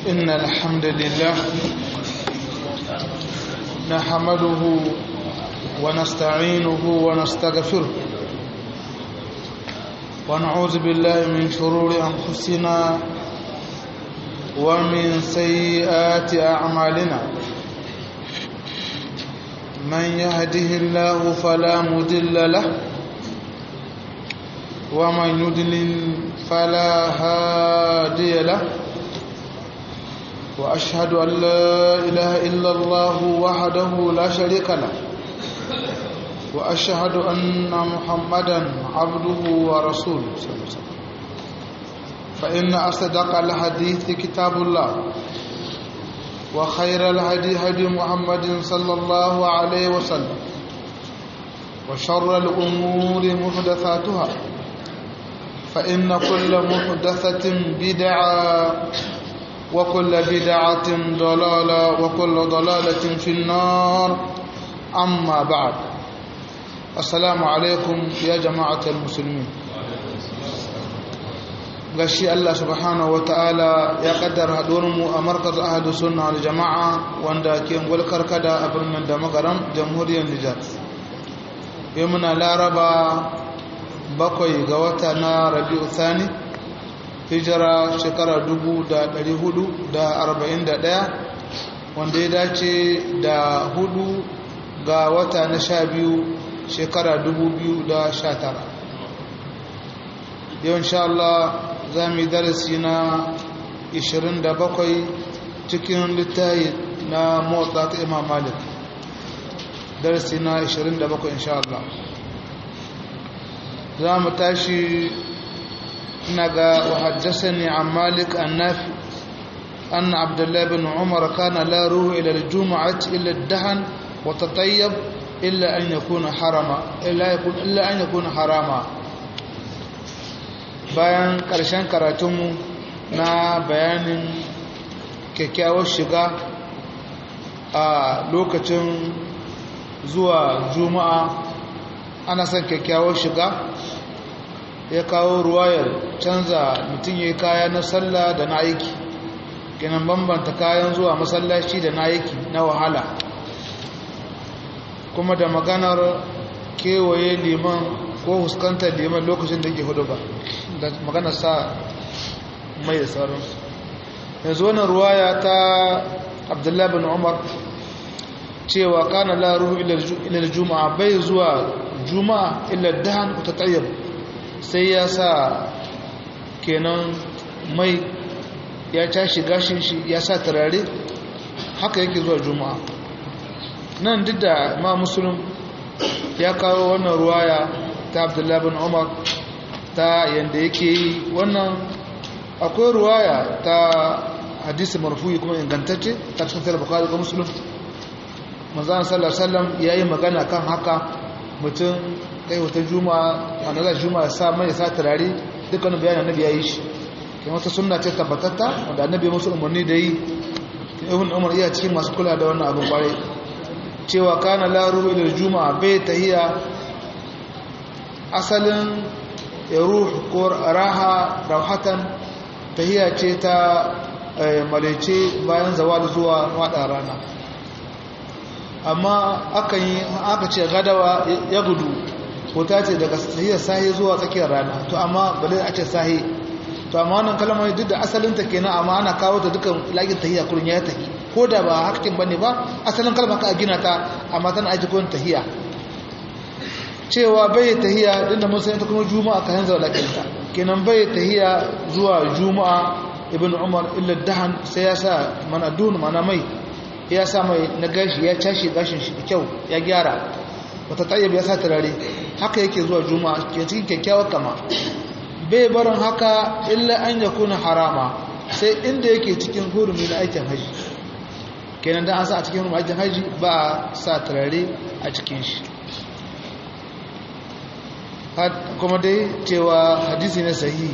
إن الحمد لله نحمده ونستعينه ونستغفره ونعوذ بالله من شرور أنفسنا ومن سيئات أعمالنا من يهده الله فلا مضل له ومن يضلل فلا هادي له وأشهد أن لا إله إلا الله وحده لا شريك له وأشهد أن محمدا عبده ورسوله صلى الله عليه وسلم فإن أصدق الحديث كتاب الله وخير الهدي هدي محمد صلى الله عليه وسلم وشر الأمور محدثاتها فإن كل محدثة بدعة وكل بدعة ضلالة وكل ضلالة في النار أما بعد السلام عليكم يا جماعة المسلمين gashi Allah subhanahu wataala ya kaddara mu a markaz ahadu sunna wal jama'a wanda ke ngulkar kada a birnin da magaram jamhuriyar Nijar yau muna laraba bakwai ga wata na rabi'u thani hijira shekara 441 wanda ya dace da hudu ga wata na sha biyu shekara 2019 yau insha Allah za mu yi darasi na 27 cikin littayi na motsa ta imam malik darasi na 27 insha Allah za mu tashi نجا وحدثني عن مالك النافع أن عبد الله بن عمر كان لا يروح إلى الجمعة إلا الدهن وتطيب إلا أن يكون حراما إلا يكون إلا أن يكون حراما bayan ƙarshen karatunmu na bayanin kyakkyawar shiga a lokacin zuwa juma'a ana son kyakkyawar shiga ya kawo ruwayar canza mutum ya kaya na sallah da na aiki kinan bambanta kayan zuwa masallaci da na aiki na wahala kuma da maganar kewaye liman ko huskantar liman lokacin da ke hudu ba da maganar sa mai da sauransu yanzu wannan ruwaya ta abdullahi bin umar cewa kana la ruhu ila juma'a bai zuwa juma'a illa dahan ta tayyib sai ya sa kenan mai ya tashi gashin shi ya sa turare haka yake zuwa juma'a nan duk da ma musulun ya kawo wannan ruwaya ta abdullahi bin umar ta yadda yake yi wannan akwai ruwaya ta hadisi marfuyi kuma ingantacce ta cikin tara bukari ga musulun manzan sallar sallam ya yi magana kan haka mutum kai wata juma'a wanda za juma'a sa mai sa turare dukkanin bayanin annabi ya yi shi kai wata sunna ce tabbatatta wanda annabi ya musu umarni da yi ibn umar iya cikin masu kula da wannan abin kwarai cewa kana la ruhu ila juma'a bai tahiya asalin ya ruh ko raha rauhatan tahiya ce ta malece bayan zawal zuwa wada rana amma akan yi aka ce gadawa ya gudu ko ta ce daga sahiyar sahi zuwa tsakiyar rana to amma bale a ce sahi to amma wannan kalmar duk da asalinta kenan amma ana kawo ta dukan lagin tahiyya kurin ya tahi ko da ba hakkin bane ba asalin kalmar ka gina ta amma tana aji kurin tahiyya cewa bai tahiyya din da mun san ta kuma juma'a ka hanzar lakinta kenan bai tahiyya zuwa juma'a ibn umar illa dahan sai ya sa mana dun mana mai ya sa mai na gashi ya cashe gashin shi da kyau ya gyara wata tayyib ya sa turare haka yake zuwa juma'a ke cikin kyakkyawar kama bai barin haka illa an ya kuna harama sai inda yake cikin hurumi na aikin haji kenan da an sa a cikin hurumi aikin haji ba a sa turare a cikin shi kuma dai cewa hadisi na sahihi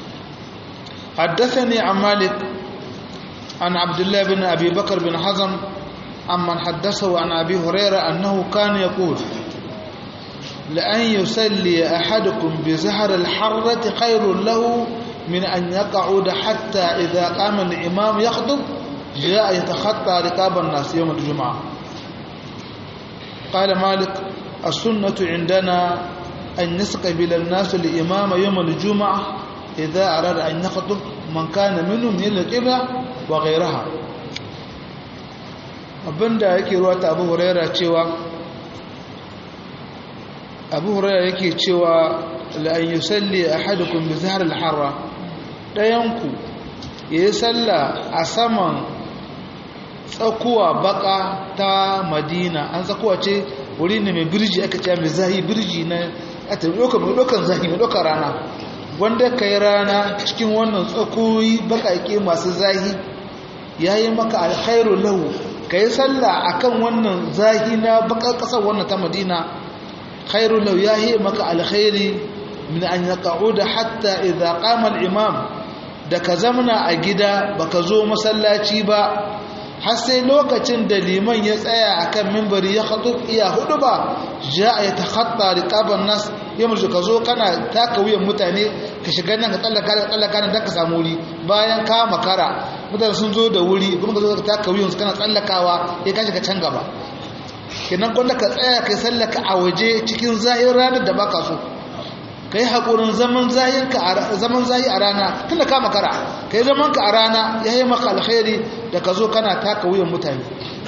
حدثني عن مالك عن عبد الله بن أبي بكر بن حزم عمن حدثه عن أبي هريرة أنه كان يقول لأن يسلي أحدكم بزهر الحرة خير له من أن يقعد حتى إذا قام الإمام يخطب جاء يتخطى رقاب الناس يوم الجمعة قال مالك السنة عندنا أن يستقبل الناس الإمام يوم الجمعة إذا أراد أن يخطب من كان منهم من القبلة وغيرها abinda yake ruwa ta abu huraira cewa abu huraira yake cewa la'an yi salli a hadukun bi zahar al-harra ɗayanku ya yi salla a saman tsakuwa baka ta madina an tsakuwa ce wuri ne mai birji aka ce mai zahi birji na ata ɗaukan zahi mai ɗaukan rana wanda ka yi rana cikin wannan tsakoyi baƙaƙe masu zahi ya yi maka alkhairu lahu ka yi sallah a kan wannan zahi na baƙar ƙasar wannan ta madina khairu lahu ya yi maka alkhairi min an ya da hatta idan ƙamar imam da ka zamana a gida baka zo masallaci ba har sai lokacin da liman ya tsaya akan mimbari ya khutub iya hudu ba ja ya takhatta riqaban nas ya murji ka zo kana taka wuyan mutane ka shiga nan ka tsallaka ka tsallaka nan dan ka samu wuri bayan ka makara mutane sun zo da wuri kuma ka zo ka taka wuyan su kana tsallakawa ya kashi ka can gaba kenan gwanda ka tsaya kai sallaka a waje cikin zahir ranar da baka so kai haƙurin zaman zaman zahi a rana tunda ka makara kai zaman ka a rana ya yi maka alkhairi da ka zo kana taka wuyan mutane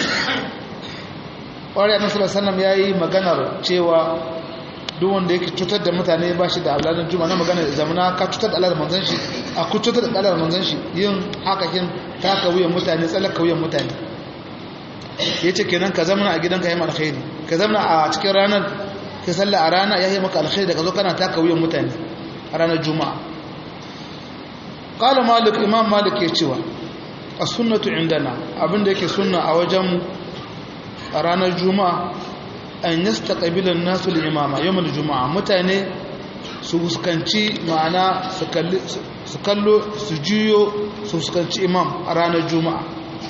ƙwarai annabi sallallahu ya yi maganar cewa duk wanda yake cutar da mutane ba shi da aladun juma na magana zamana ka cutar da aladun manzan shi a ku cutar da aladun manzan shi yin hakakin taka wuyan mutane tsallaka wuyan mutane ya ce kenan ka zamana a gidanka ya yi alkhairi ka zamana a cikin ranar ka salla a rana ya yi maka alkhairi da ka zo kana taka wuyan mutane a ranar juma'a qala malik imam malik ya cewa as-sunnatu indana abinda yake sunna a wajen a ranar juma'a an yastaqbilu an-nasu al-imama yawm al-juma'a mutane su fuskanci ma'ana su kallo su juyo su fuskanci imam a ranar juma'a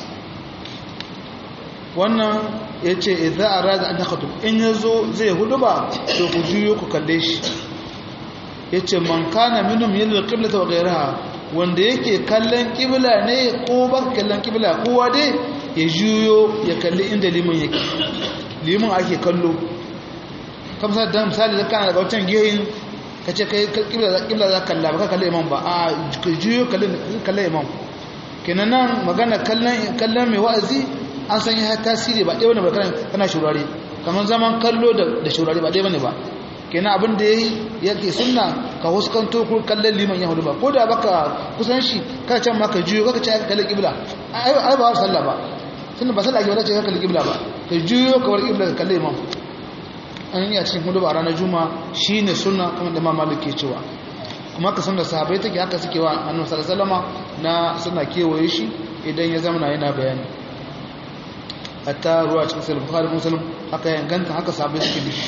wannan ya ce idza arada an yakhtub in yazo zai hudu ba to ku juyo ku kalle shi yace man kana minhum yalil qiblata wa ghayraha wanda yake kallon kibla ne ko ba kallon kibla kowa dai ya juyo ya kalli inda liman yake liman ake kallo kamar da misali da kana daga wancan gehin ka ce kai kibla za kalla ba ka kalli imam ba a ka juyo kalli imam kenan nan magana kallon mai wa'azi an san ya tasiri ba ɗaya wani ba kana shurare kamar zaman kallo da shurare ba ɗaya wani ba kenan abin da ya yi yake sunna ka huskanto ko kallon liman yahudu ba ko da baka kusan shi kada can ma ka juyo kaka ce aka kalli kibla ai ba sallah ba tunda ba sallah ke wadace ka kalli kibla ba ka juyo ka bar kibla ka kalli imam an yi a cikin hudu ba ranar juma shi ne sunna kuma da mamalik ke cewa kuma ka san da sahabai take haka suke wa annabi sallallahu na suna kewaye shi idan ya zama yana bayani hatta ruwa cikin sahih bukhari muslim haka yanganta haka sahabai suke bi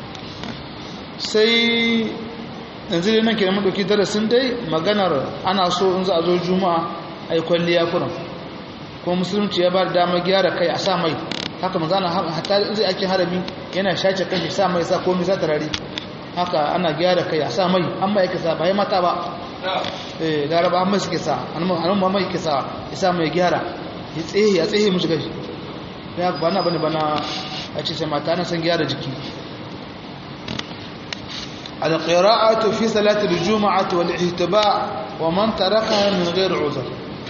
sai yanzu dai nan kenan mun dauki darasin dai maganar ana so in za a zo juma'a ai kwalliya kuran kuma musulunci ya ba da dama gyara kai a sa mai haka manzana hatta zai ake harami yana shace kai sa mai sa komai sa tarari haka ana gyara kai a sa mai an mai yake sa ba ya mata ba eh laraba an mai suke sa an ma mai yake sa ya sa mai gyara ya tsehe ya tsehe mushi gashi ya ba na bane bana a ce sai mata na san gyara jiki القراءة في صلاة الجمعة والاهتباء ومن تركها من غير عذر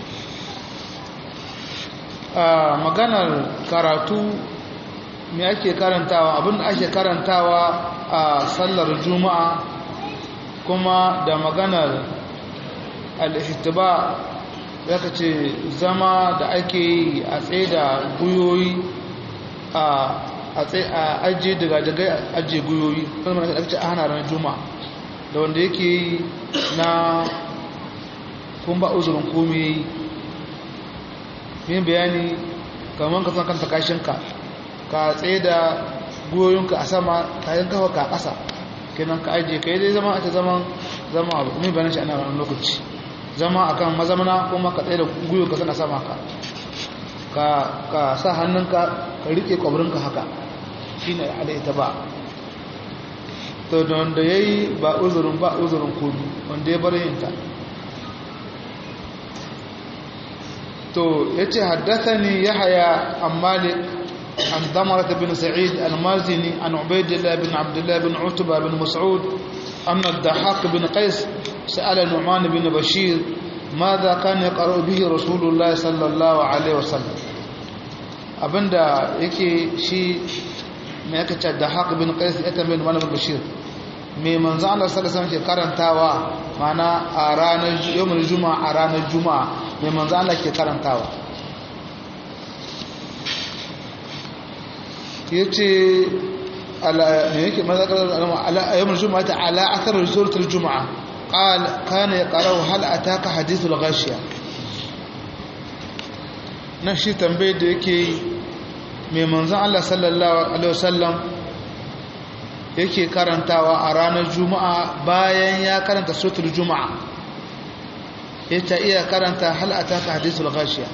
maganar karatu me ake karantawa abin da ake karantawa a sallar juma'a kuma da maganar al-ihtiba zaka ce zama da ake yi a tsaye da guyoyi a ajiye daga daga ajiye guyoyi kuma da ake a hana ranar juma'a da wanda yake yi na kun ba uzurin komai yin bayani kamar ka san kanta kashinka ka tsaye da goyonka a sama kayan kafa ka ƙasa kenan ka ajiye ka yi dai zama ake zaman zama abu mai bayan shi ana wani lokaci zama a kan mazamana kuma ka tsaye da goyonka sana sama ka ka sa hannunka ka riƙe ƙwabirinka haka shi ne alaita ba to da wanda ya yi ba uzurin ba uzurin komi wanda ya bar yinta to yace haddathani yahya an malik an damara bin sa'id al-mazini an ubaydillah bin abdullah bin utba bin mas'ud anna ad-dahhak bin qais sa'ala nu'man bin bashir ماذا كان يقرأ به رسول الله صلى الله عليه وسلم abinda yake shi mai aka ce da haka bin qais ya tambaye ni malamin bashir me manzo Allah sallallahu alaihi wasallam ke karantawa mana a ranar yawmul juma'a a ranar juma'a me manzo Allah ke karantawa yace ala me yake manzo ala yawmul juma'a ta ala athar suratul juma'a قال كان يقرأ هل أتاك حديث الغاشية nan shi tambayar da yake mai manzan Allah sallallahu Alaihi wasallam yake karantawa a ranar juma'a bayan ya karanta sutur juma'a ya ta iya karanta hal'ata ka hadisul gashiya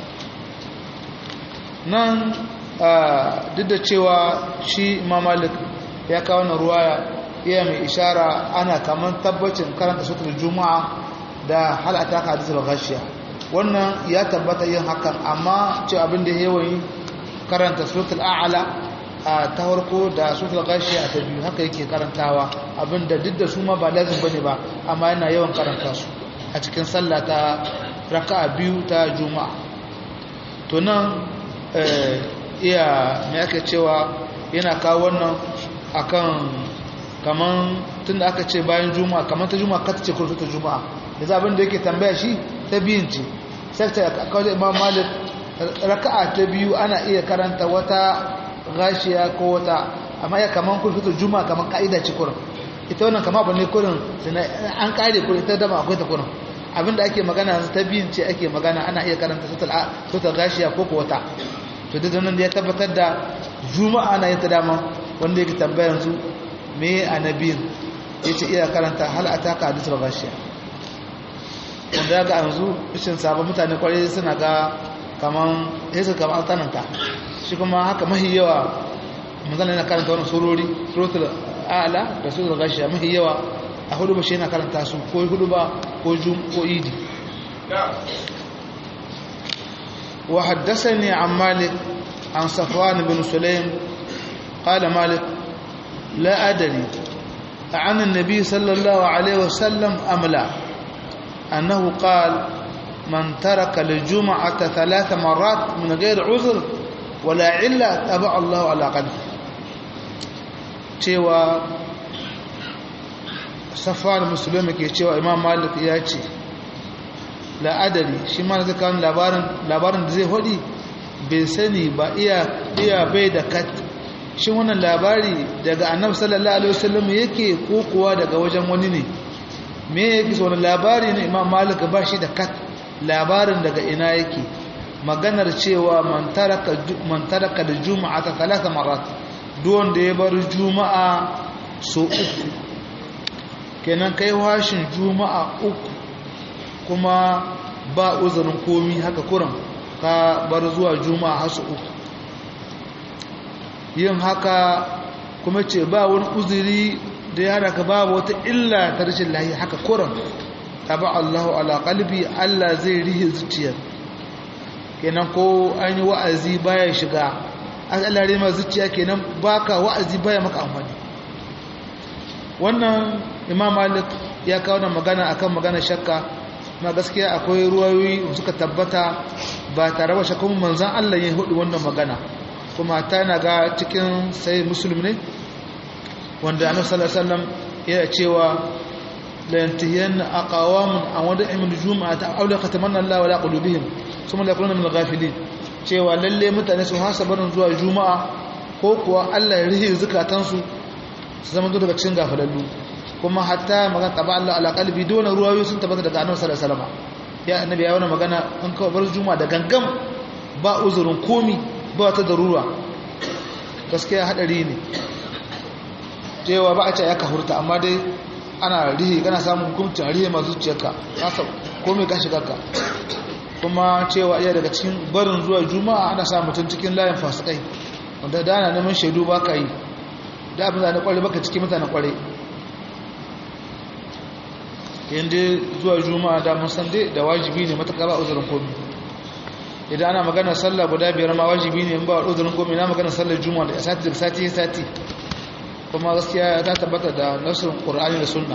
nan duk da cewa shi mamalik ya kawo na ruwaya iya mai ishara ana kamar tabbacin karanta sutur juma'a da hal'ata ka hadisul gashiya wannan ya tabbata yin hakan amma ce abin da yawan yi karanta suratul a'la a ta farko da suratul ghashi a ta biyu haka yake karantawa abinda duk da su ma ba lazim bane ba amma yana yawan karanta su a cikin sallah ta raka'a biyu ta juma'a to nan iya me ake cewa yana kawo wannan akan kaman tunda aka ce bayan juma'a kaman ta juma'a ka ta ce kurfi ta juma'a da abin da yake tambaya shi ta biyun ce sai ta kawo imam malik raka'a ta biyu ana iya karanta wata gashiya ko wata amma ya kaman kun fito juma kaman ka'ida ci kurin ita wannan kama ba ne kurin an kare kurin ita dama akwai ta kurin abinda ake magana yanzu ta biyun ce ake magana ana iya karanta sutar gashiya ko wata to duk nan da ya tabbatar da juma'a na yin ta dama wanda yake tambaya yanzu me a nabiyin ya ce iya karanta hal a taka hadisul gashiya wanda ya ga yanzu bishin sabon mutane kwarai suna ga kaman yasa kaman tsananta shi kuma haka mahi yawa manzana yana karanta wani surori suratul a'la da suratul ghashiya mahi yawa a hudu ba shi yana karanta su ko hudu ba ko jum ko idi wa haddathani an malik an safwan bin sulaim qala malik la adri عن النبي صلى الله عليه وسلم أم لا أنه قال من ترك الجمعة ثلاث مرات من غير عذر ولا علة تبع الله على قلبه cewa safar musulmi ke cewa imam malik ya ce la'adari shi ma zai kawo labarin da zai hudi bai sani ba iya bai da kat shi wannan labari daga annabi sallallahu alaihi wasallam yake ko kuwa daga wajen wani ne me yake so labari ne imam malik ba shi da kat labarin daga ina yake maganar cewa man taraka da juma'a ta talata marat duwan da ya bar juma'a so uku kenan kai washin juma'a uku kuma ba uzurin komi haka kuran ka bar zuwa juma'a hasu uku yin haka kuma ce ba wani uzuri da ya raka babu wata illa ta rashin lahi haka kuran taba Allahu ala qalbi Allah zai rihe zuciyar kenan ko an yi wa'azi baya shiga Allah rihe ma zuciya kenan baka wa'azi baya maka amfani wannan Imam Malik ya kawo da magana akan magana shakka na gaskiya akwai ruwayoyi suka tabbata ba tare da shakkun manzon Allah ya hudu wannan magana kuma ta na ga cikin sai muslim ne wanda annabi sallallahu alaihi wasallam ya cewa la yantahiyanna aqawamun an wada'im al-jum'ata aw la khatamanna Allah wala qulubihim thumma la yakununa min al-ghafilin cewa lalle mutane su hasa barin zuwa juma'a ko kuwa Allah ya rihe zukatansu su zama daga cikin gafalallu kuma hatta magana taba Allah ala qalbi dole ruwayoyi sun tabbata daga annabi sallallahu alaihi wasallam ya annabi ya wani magana an kawo bar juma'a da gangam ba uzurin komi ba ta darura gaskiya hadari ne cewa ba a ce ya kahurta amma dai ana rihe kana samun hukuncin rihe masu zuciyarka kasa komai ka shiga ka kuma cewa iya daga cikin barin zuwa juma'a ana sa mutum cikin layin fasikai wanda da ana neman shaidu ba ka yi da abin da na kware baka cikin mutane kware yadda zuwa juma'a da mun san dai da wajibi ne matuƙa ba uzurin komi idan ana magana sallah guda biyar ma wajibi ne in ba uzurin komai na magana sallar juma'a da sati da sati sati kuma gaskiya ta tabbata da nasin qur'ani da sunna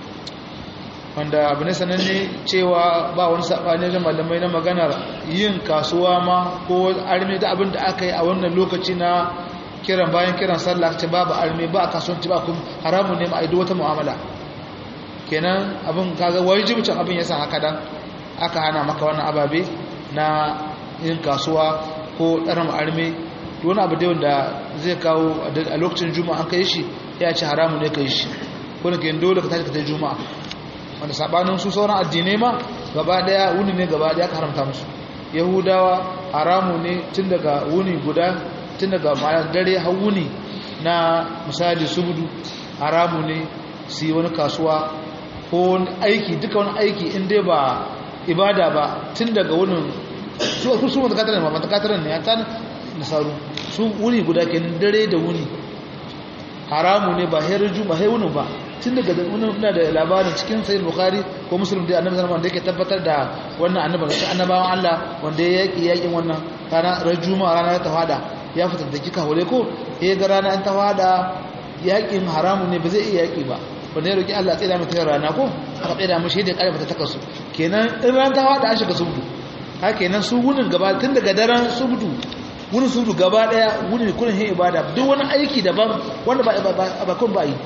wanda abu ne sananne cewa ba wani sabani da malamai na maganar yin kasuwa ma ko arme da abin da aka yi a wannan lokaci na kiran bayan kiran sallah ce babu arme ba kasuwanci ba kuma haramun ne ma aido wata mu'amala kenan abin kaga wajibcin abin yasa haka dan aka hana maka wannan ababe na yin kasuwa ko ɗarin arme wani abu da wanda zai kawo a lokacin juma'a an kai shi ya ce haramu ne kai shi wani ke dole ka tashi ka tai juma'a wanda sabanin su sauran addinai ma gaba daya wuni ne gaba daya ka haramta musu yahudawa haramu ne tun daga wuni guda tun daga mayar dare har wuni na misali subudu haramu ne su yi wani kasuwa ko wani aiki duka wani aiki in dai ba ibada ba tun daga wunin su su su matakatarar ne ba matakatarar ne ya ta nasaru su wuni guda kenan dare da wuni haramu ne ba herin juma hai wunin ba tun daga wunin ina da labarin cikin sayin bukari ko musulun da annabi zama da yake tabbatar da wannan annaban da annabawan allah wanda ya yaki yakin wannan rana ran juma rana ta fada ya fitar da kika hore ko ya ga rana an ta fada yakin haramu ne ba zai iya yaki ba wanda ya roki allah tsaye da mutum rana ko aka tsaye da mashi da kare mata takasu kenan in ran ta fada an shiga subudu haka kenan su wunin gaba tun daga daren subudu wurin subudu gaba daya wurin kurin yin ibada duk wani aiki daban wanda ba kun ba yi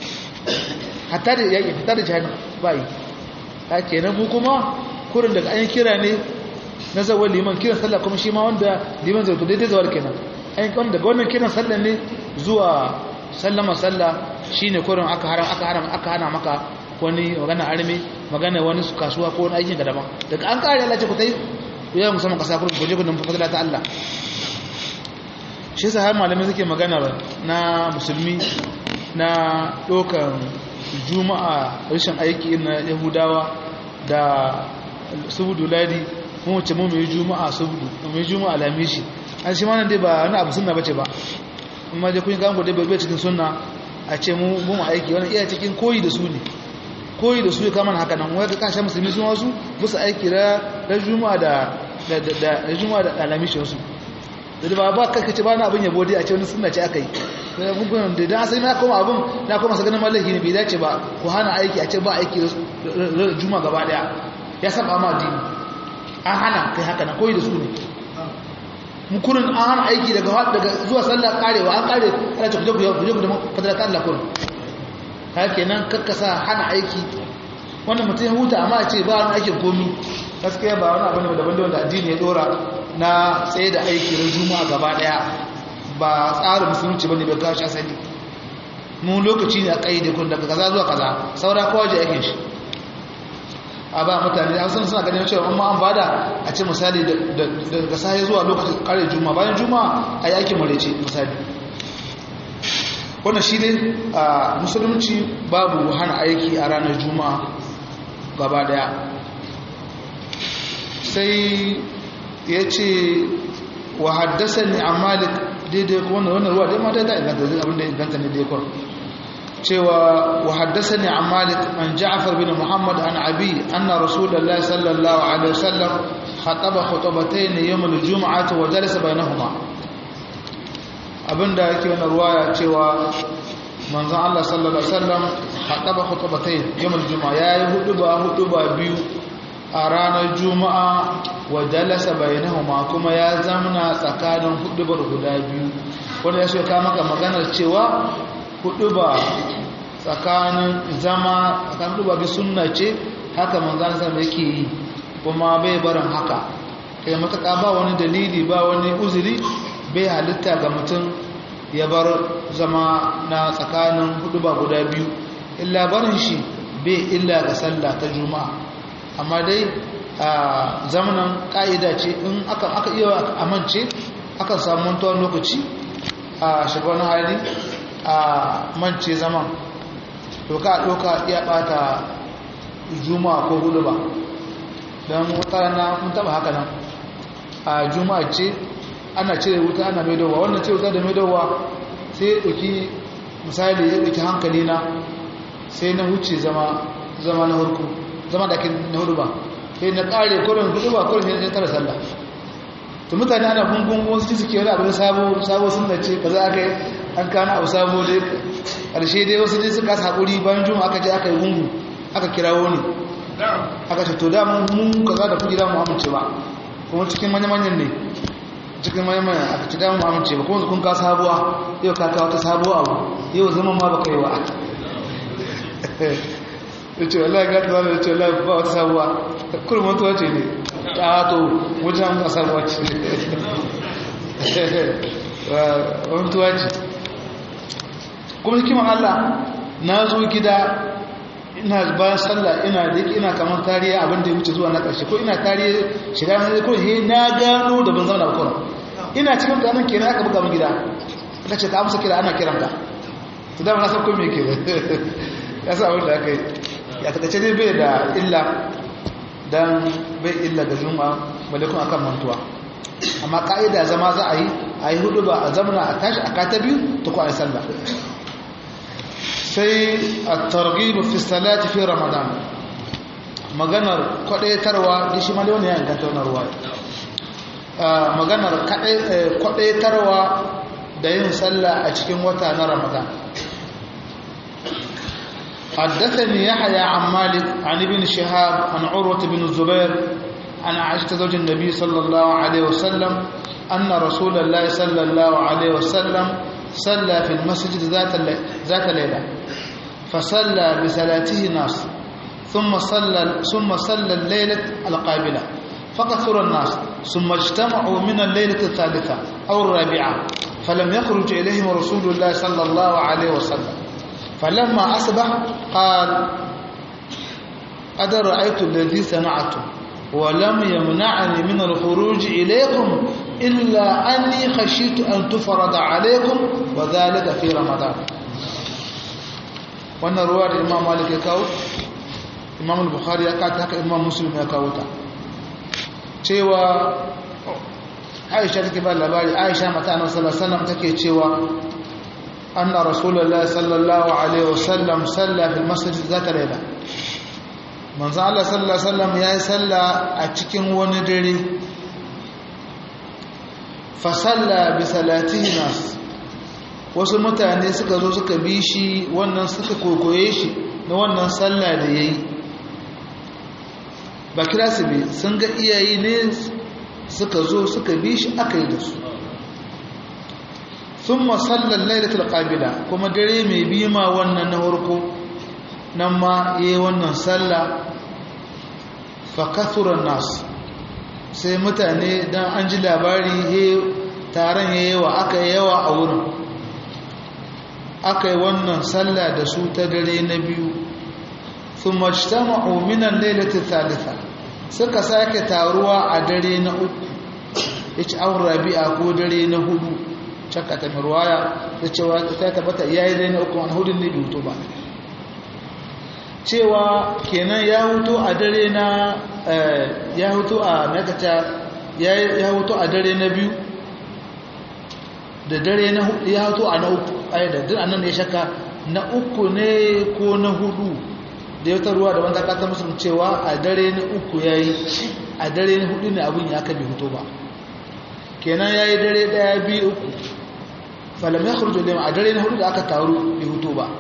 hatta da yaƙi fitar da jihar ba yi haka kenan mu kuma kurin daga an kira ne na zawar liman kiran sallah kuma shi ma wanda liman zai daidai zawar kenan an kan daga wannan kiran sallah ne zuwa sallama sallah shine kurin aka haram aka haram aka hana maka wani magana arme magana wani kasuwa ko wani aikin ka daban daga an kare Allah ce ku tai ya musamman kasa kurin ku je ku numfa fadila ta Allah shi yasa har malamai suke magana na musulmi na dokan juma'a rashin aiki na yahudawa da subudu ladi mu wace mu mai juma'a subudu mai juma'a lamishi an shi ma nan dai ba wani abu sunna bace ba amma dai kun ga dai bai cikin sunna a ce mu mu aiki wannan iya cikin koyi da su ne koyi da su ya kama haka nan wai ka kashe musulmi sun wasu musu aiki da da juma'a da da da juma'a da alamishin su da ba ba kai kace ba na abin yabo dai a ce wani sunna ce akai sai mun kun da dan sai na koma abin na koma sa ganin mallaki ne bai dace ba ku hana aiki a ce ba aiki juma'a gaba daya ya saba ma dini an hana kai haka nan koyi da su ne mukurin an hana aiki daga daga zuwa sallah karewa an kare ana ce kuje kuje kuje fadala ta Allah kurin haka kenan kakkasa hana aiki wannan mutum ya huta amma a ce ba wani aikin komi gaskiya ba wani abin da daban da wanda addini ya dora na tsaye da aiki na juma'a gaba daya ba tsarin musulunci bane bai kawo shi asali mu lokaci ne a kaide kun daga kaza zuwa kaza saura kowa je aikin shi a ba mutane an san suna ganin cewa amma an bada a ce misali daga sai zuwa lokacin kare juma'a bayan juma'a a yi aikin marece misali wannan shi ne a musulunci babu hana aiki a ranar juma'a gaba daya sai ya ce wa haddasa ne a malik daidai kuma wannan ruwa dai ma dai ta inganta zai abinda inganta ne dai kwan cewa wa haddasa ne a malik an ja'afar bin muhammad an abi anna rasulallah sallallahu alaihi wasallam khataba khutbatayn yawm al-jum'ah wa jalasa bainahuma abinda yake wannan ruwaya cewa manzon Allah sallallahu alaihi wasallam khataba khutbatayn yawm al-jum'ah yayi huduba huduba biyu a ranar juma'a wa jalasa bainahuma kuma ya zamna tsakanin hudubar guda biyu wanda ya so ka maka maganar cewa huduba tsakanin zama tsakanin huduba bi sunna ce haka manzon sallallahu yake yi kuma bai barin haka kai mataka ba wani dalili ba wani uzuri bai halitta ga mutum ya bar zama na tsakanin huduba guda biyu illa barin shi bai illa ga sallah ta juma'a amma dai a zamanin ƙa'ida ce in aka iya amince akan samu mantuwar lokaci a shigar hali a mance zaman to ka ɗauka iya ɓata juma'a ko hudu ba don wata rana mun taɓa haka nan a juma'a ce ana cire wuta ana mai dawa wannan ce wuta da mai dawa sai ya ɗauki misali ya ɗauki hankali na sai na wuce zama na harku zama da ake na hudu ba sai na kare kurin hudu ba kurin ya tara sallah to mutane ana gungun wasu suke wani abu sabo sabo sun da ce kaza aka yi an kana abu sabo dai ƙarshe dai wasu dai suka haƙuri bayan juma aka je aka yi gungu aka kirawo ne aka ce to da mun kaza da kuɗi da mu amince ba kuma cikin manya-manyan ne cikin manya-manyan aka ci da mu amince ba kuma kun ka sabuwa yau ka kawo ta sabuwa abu yau zama ma ba kai wa ya ce wallahi ga ta zama ya ce wallahi ba wata sabuwa kullum mutuwa ce ne ta to wajen ba sabuwa ce mutuwa ce kuma hikiman Allah na zo gida ina bayan sallah ina da ina kamar tariya abin da ya wuce zuwa na ƙarshe ko ina tariya shiga na ko he na gano da ban zama da bakon ina cikin ganin kenan aka buga min gida aka ce ka amsa kira ana kiran ka to da na san ko me ke ya sa abin da aka yi ya takaice dai bai da illa dan bai illa da zuma malakun akan mantuwa amma ka'ida zama za a yi a yi hudu ba a zamana a tashi a kata biyu ta kwanan sallah sai a targibu fi salati fi ramadan maganar kwadaitarwa da shi ma da wani ya inganta wani ruwa maganar kwadaitarwa da yin sallah a cikin wata na ramadan حدثني يحيى عن مالك عن ابن شهاب عن عروة بن الزبير عن عائشة زوج النبي صلى الله عليه وسلم أن رسول الله صلى الله عليه وسلم صلى في المسجد ذات ذات ليلة فصلى بصلاته ناس ثم صلى ثم صلى الليلة القابلة فكثر الناس ثم اجتمعوا من الليلة الثالثة أو الرابعة فلم يخرج إليهم رسول الله صلى الله عليه وسلم فلما أصبح قال قد رأيت الذي صنعته ولم يمنعني من الخروج إليكم إلا أني خشيت أن تفرض عليكم وذلك في رمضان wannan ruwa da imam malik ya kawo imam al-bukhari ya kata haka imam muslim ya kawo ta cewa aisha take ba labari aisha mata annabi sallallahu alaihi wasallam take cewa anna rasulullahi sallallahu alaihi wasallam salla fil masjid zata layla manzo Allah sallallahu alaihi wasallam yayi salla a cikin wani dare fa salla bi salatihi nas wasu mutane suka zo suka bi shi wannan suka kokoye shi na wannan salla da yayi ba kira su bi sun ga iyayi ne suka zo suka bi shi aka yi da su sun masallar lailatul qabila kuma dare mai bima wannan na farko nan ma yi wannan sallah fakathuran nas sai mutane dan an ji labari he taron ya yawa aka yi yawa a wurin aka yi wannan sallah da su ta dare na biyu sun majtama'u minan lailatul thalitha suka sake taruwa a dare na uku yace an rabi'a ko dare na hudu caka ta mirwaya da cewa ta tabbata yayi dare na uku an hudun ne bai ba cewa kenan ya hutu a dare na ya hutu a nakata ya hutu a dare na biyu da dare na hudu ya hutu a na uku ai da duk annan ya shaka na uku ne ko na hudu da ya ruwa da wanda kata musu cewa a dare na uku yayi a dare na hudu ne abin ya aka bi hutu ba kenan yayi dare daya biyu uku falam ya khruju lima a dare na hudu da aka taru bi hutu ba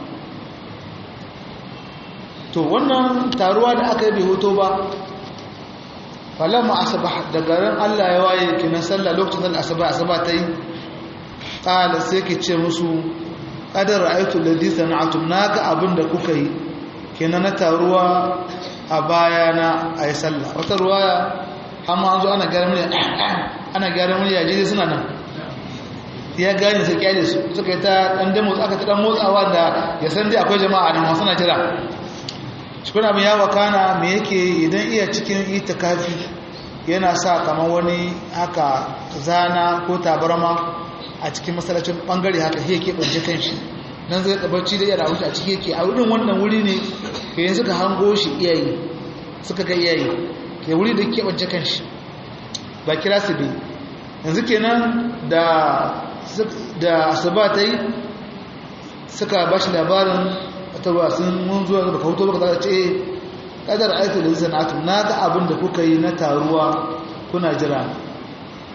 to wannan taruwa da aka yi bai hoto ba falamma asabah da garin Allah ya waye kinan sallah lokacin da asaba asaba ta yi qala sai ke ce musu qadar ra'aytu alladhi sana'tum naga abin da kuka yi kenan na taruwa a baya na ayi sallah wata ruwaya amma an zo ana gyara murya ana gyara murya je suna nan ya gane sai kyale su suka yi ta dan demo aka ta dan motsawa da ya san dai akwai jama'a nan suna jira cikin abin ya wakana me yake idan iya cikin itikafi yana sa kamar wani haka zana ko tabarma a cikin masallacin bangare haka he yake banje kanshi nan zai kabarci da yara wuce a ciki yake a wurin wannan wuri ne ke yin suka hango shi iyayi suka ga iyayi ke wuri da ke banje kanshi ba kira su bi yanzu kenan da da asuba ta yi suka ba shi labarin wata ruwa sun mun zuwa da kauto baka za ce kadar aitu da sana'atu na ga abin da kuka yi na taruwa kuna jira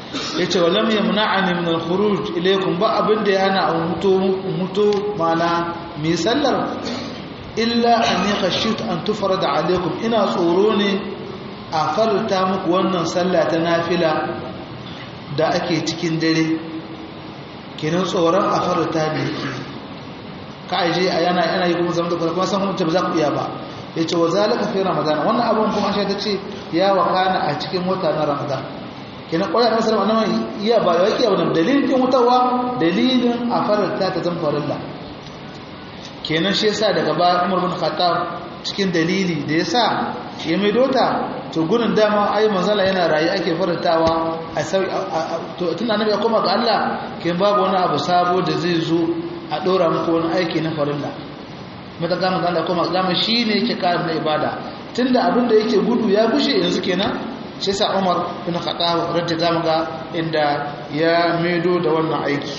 yace walam yamna'ani min al-khuruj ilaykum ba abin da ya hana a mutu mutu mana mi sallar illa anni khashitu an tufrada alaykum ina tsoro ne a farta muku wannan sallah ta nafila da ake cikin dare kenan tsoron a farta ne ka aje a yana yana yi kuma zama da kuma san mutum ba za ku iya ba ya ce wa zalika fi ramadan wannan abun kuma shi ta ce ya wakana a cikin wata na ramadan kenan ƙwarar nasarar annabi iya ba da yake wannan dalilin din wutawa dalilin a farta ta zan farilla kenan shi yasa daga baya Umar bin Khattab cikin dalili da yasa ya mai dota to gurin dama ai manzala yana rayi ake farantawa a sau to tun annabi ya koma ga Allah kin babu wani abu sabo da zai zo a dora muku wani aiki na farilla mata ga manzo Allah koma ga shine yake karin na ibada tunda abin da yake gudu ya gushe yanzu kenan shi yasa Umar bin Khattab radiyallahu ga inda ya maido da wannan aiki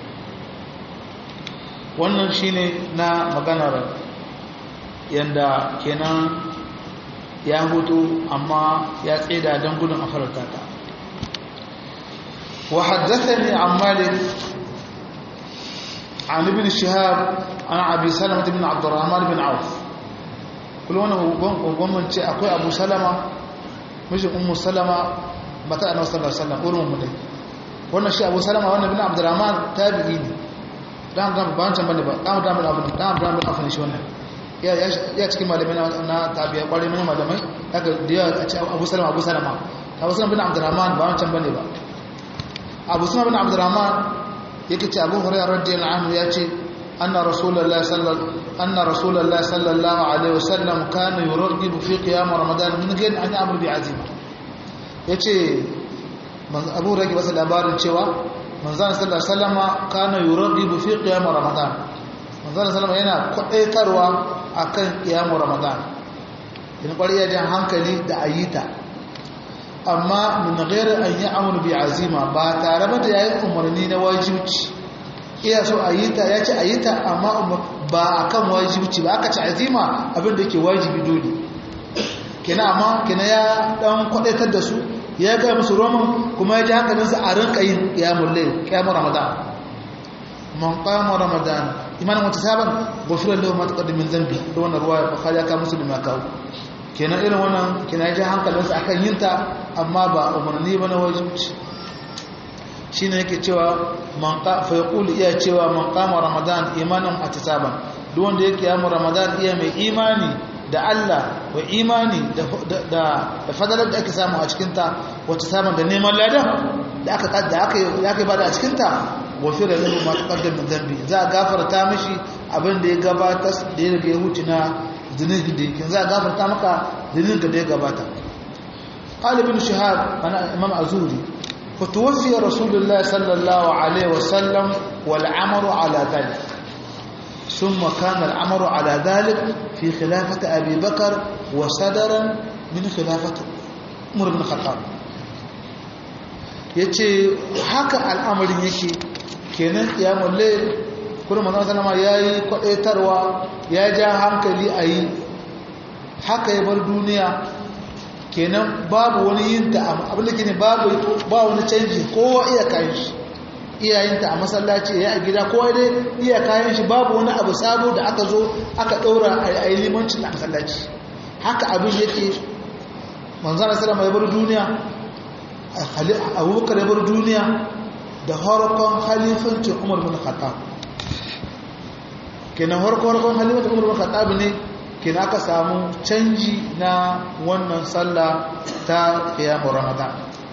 wannan shine na maganar yanda kenan ya hutu amma ya tseda don gudun a farauta ta wa haddathani an malik an ibn shihab an abi salama ibn abdurrahman ibn auf kullu wannan gwamnan ce akwai abu salama mijin ummu salama mata annabi sallallahu alaihi wasallam urmun mu dai wannan shi abu salama wannan ibn abdurrahman tabi'i ne dan dan ba wancan bane ba dan dan abu dan dan abu shi wannan ya cikin malamai na tabiya kwarai mana malamai daga da yawa a ce abu salama abu salama abu salama bin abdurrahman ba wancan bane ba abu salama bin abdurrahman yake ce abu hurairah radiyallahu anhu ya ce anna rasulullahi sallallahu anna rasulullahi sallallahu alaihi wasallam kana yurghibu fi qiyam ramadan min ghayr an ya'mur bi azima yace abu rage wasu labarin cewa manzon sallallahu alaihi wasallama kana yurghibu fi qiyam ramadan manzon sallallahu yana kwadaitarwa akan kiyamu ramadan in kwariya jan hankali da ayita amma min ghairi an ya'muru bi azima ba tare ba da yayi umarni na wajibci iya so ayita ya ce ayita amma ba akan wajibci ba aka ce azima abin da yake wajibi dole kenan amma kenan ya dan kwadaitar da su ya ga musu roman kuma ya ji hankalinsa a rinka yin qiyamul layl qiyamul ramadan man qama ramadan imanin wata sabon gofirar da mata ƙaddi min zambi da wannan ruwa ya bukhari aka musulmi ya kawo kenan irin wannan kenan ya ji hankalinsa akan yin ta amma ba umarni ba na wajibci shi ne yake cewa man fa yaqulu iya cewa man qama ramadan imanan ihtisaban duk wanda yake yamu ramadan iya mai imani da Allah wa imani da da da fadalar da ake samu a cikin ta wata samun da neman ladan da aka da aka ya kai bada a cikin ta gofira lahu ma taqaddama min dhanbi za a gafarta mishi abin da ya gabata da ya riga ya huce na zunubi da yake za a gafarta maka zunubin da ya gabata qala ibn shihab ana imam azuri fa tuwfiya rasulullah sallallahu alaihi wasallam wal amru ala dhalik ثم كان الأمر على ذلك في خلافة أبي بكر وصدرا من خلافة عمر بن الخطاب yace haka al'amarin yake kenan kiyamun layl kuma manzon sallama yayi kwadaitarwa ya ja hankali ayi haka ya bar duniya kenan babu wani yin ta abin da ke babu ba wani canji kowa iya kayan shi iyayenta a masallaci ya a gida kowa dai iya kayan shi babu wani abu sabo da aka zo aka ɗaura a yi limancin a masallaci haka abin yake manzon sallama ya bar duniya abubakar ya bar duniya da harkon halifancin umar bin khattab kenan harkon harkon halifancin umar bin khattab ne kenan aka samu canji na wannan sallah ta kiyamun ramadan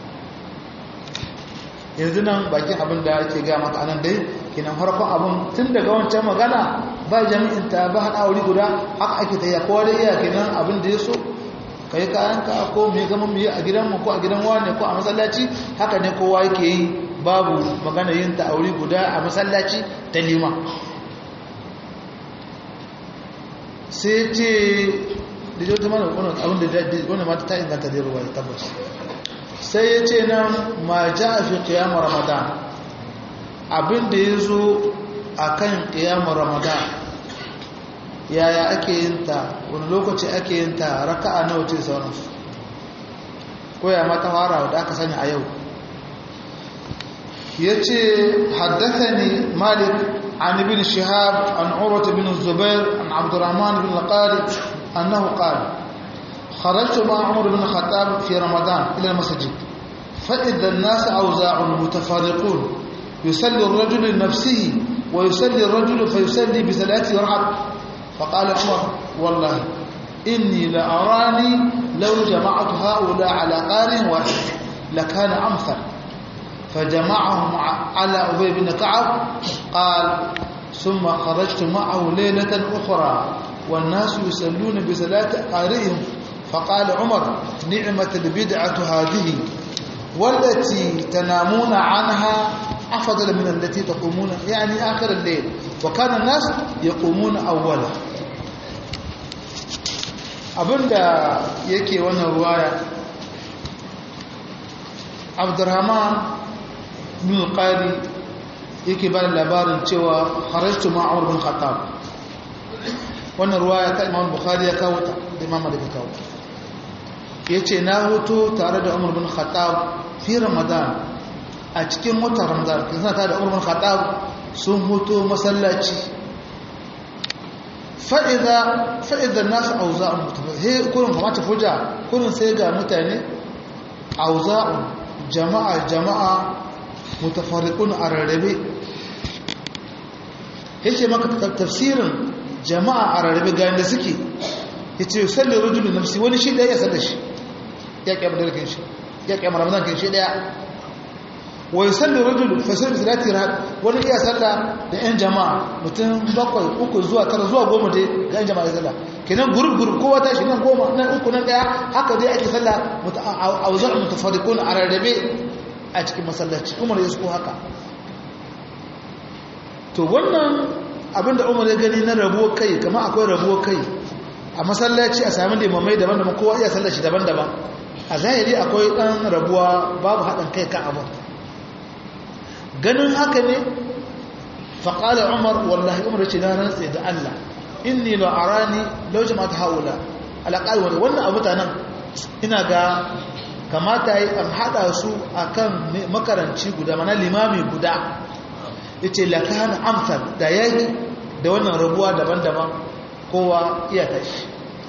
yanzu nan bakin abin da ake ga maka anan dai kenan harkon abin tun daga wancan magana ba jami'in ta ba haɗa wuri guda haka ake ta kowa da iya kenan abin da ya so ka yi kayanka ko mai gama mai a gidanmu ko a gidan wane ko a masallaci haka ne kowa yake yi babu magana yin ta aure guda a masallaci ta lima sai ce da jau ta mana abin da wani mata ta inganta da ruwa ya tabbas sai ya ce nan ma ja a fi kiyamun ramadan abin da ya zo a kan kiyamun ramadan yaya ake yin ta wani lokaci ake yin ta raka'a nawa ce sauransu ko ya mata fara da aka sani a yau yace haddathani malik an ibn shihab an urwa ibn zubair an abdurrahman ibn al-qarid annahu qala خرجت مع عمر بن الخطاب في رمضان إلى المسجد فإذا الناس أوزاع متفارقون يصلي الرجل لنفسه ويصلي الرجل فيصلي بثلاث ركعات فقال عمر والله إني لأراني لو جمعت هؤلاء على قارئ واحد لكان أمثل فجمعهم على أبي بن كعب قال ثم خرجت معه ليلة أخرى والناس يصلون بصلاة قارئهم فقال عمر نعمة البدعة هذه والتي تنامون عنها أفضل من التي تقومون يعني آخر الليل وكان الناس يقومون أولا abinda yake wannan ruwaya abdurrahman bin qari yake ba labarin cewa harajtu ma'amur bin khattab wannan ruwaya ta imam bukhari ya kawo ta da imam malik kawo yace na hoto tare da umar bin khattab fi ramadan a cikin watan ramadan kin ta da umar bin khattab sun hoto masallaci fa'iza fa'idar nasu auza'un he kurin kamata fuja kurin sai ga mutane auza'un jama'a jama'a mutafarriqun a rarrabe yace maka tafsirin jama'a a rarrabe ga yanda suke yace sallu rajulu nafsi wani shi da ya salla shi ya kiyama da kan shi ya kiyama ramadan kan shi daya wa yusalli rajulu fa sallu salati rahat wani iya salla da yan jama'a mutum bakwai uku zuwa tara zuwa goma dai ga yan jama'a salla kenan gurub gurub kowa ta shi nan goma nan uku nan daya haka dai ake salla auzar mutafarriqun a rarrabe a cikin masallaci umar ya so haka to wannan abinda umar ya gani na rabuwar kai kama akwai rabuwar kai a masallaci a sami limamai daban-daban kowa iya sallaci daban-daban a zahiri akwai ɗan rabuwa babu haɗin kai kan abin ganin haka ne faƙalar umar wallahi umar ce na rantse da allah inni la arani lau jama'at haula alaƙal wani wannan abu nan ina ga kamata yi an haɗa su a kan makaranci guda mana limami guda ya ce lakana amsal da ya yi da wannan rabuwa daban-daban kowa iya tashi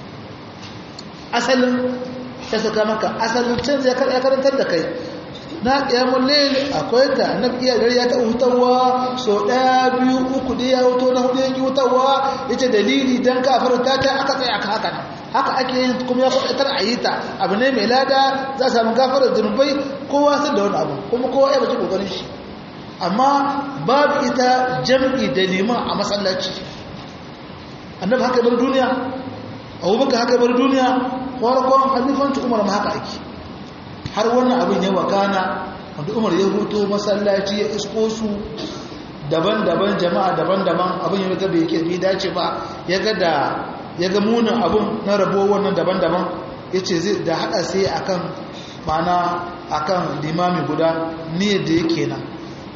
asalin ya saka maka asalin can zai karantar da kai na ƙyamun lele akwai ta na iya gari ya taɓa hutawa so ɗaya biyu uku da ya huto na hudu yanki hutawa ya ce dalili don kafin ta ta aka tsaye aka haka haka ake yin kuma ya kwaɗatar a yi ta abu ne mai lada za a samu gafarar zunubai kowa sun da wani abu kuma kowa ya bace ƙoƙarin shi amma babu ita jam'i da neman a masallaci annabi haka bar duniya abubakar haka bar duniya farkon halifanci umar ma haka ake har wannan abin ya wakana wanda umar ya huto masallaci ya isko su daban-daban jama'a daban-daban abin ya ga bai bai dace ba ya ga da ya ga munin abin na rabo wannan daban-daban ya ce zai da haɗa sai akan mana akan limami guda niyyar da yake nan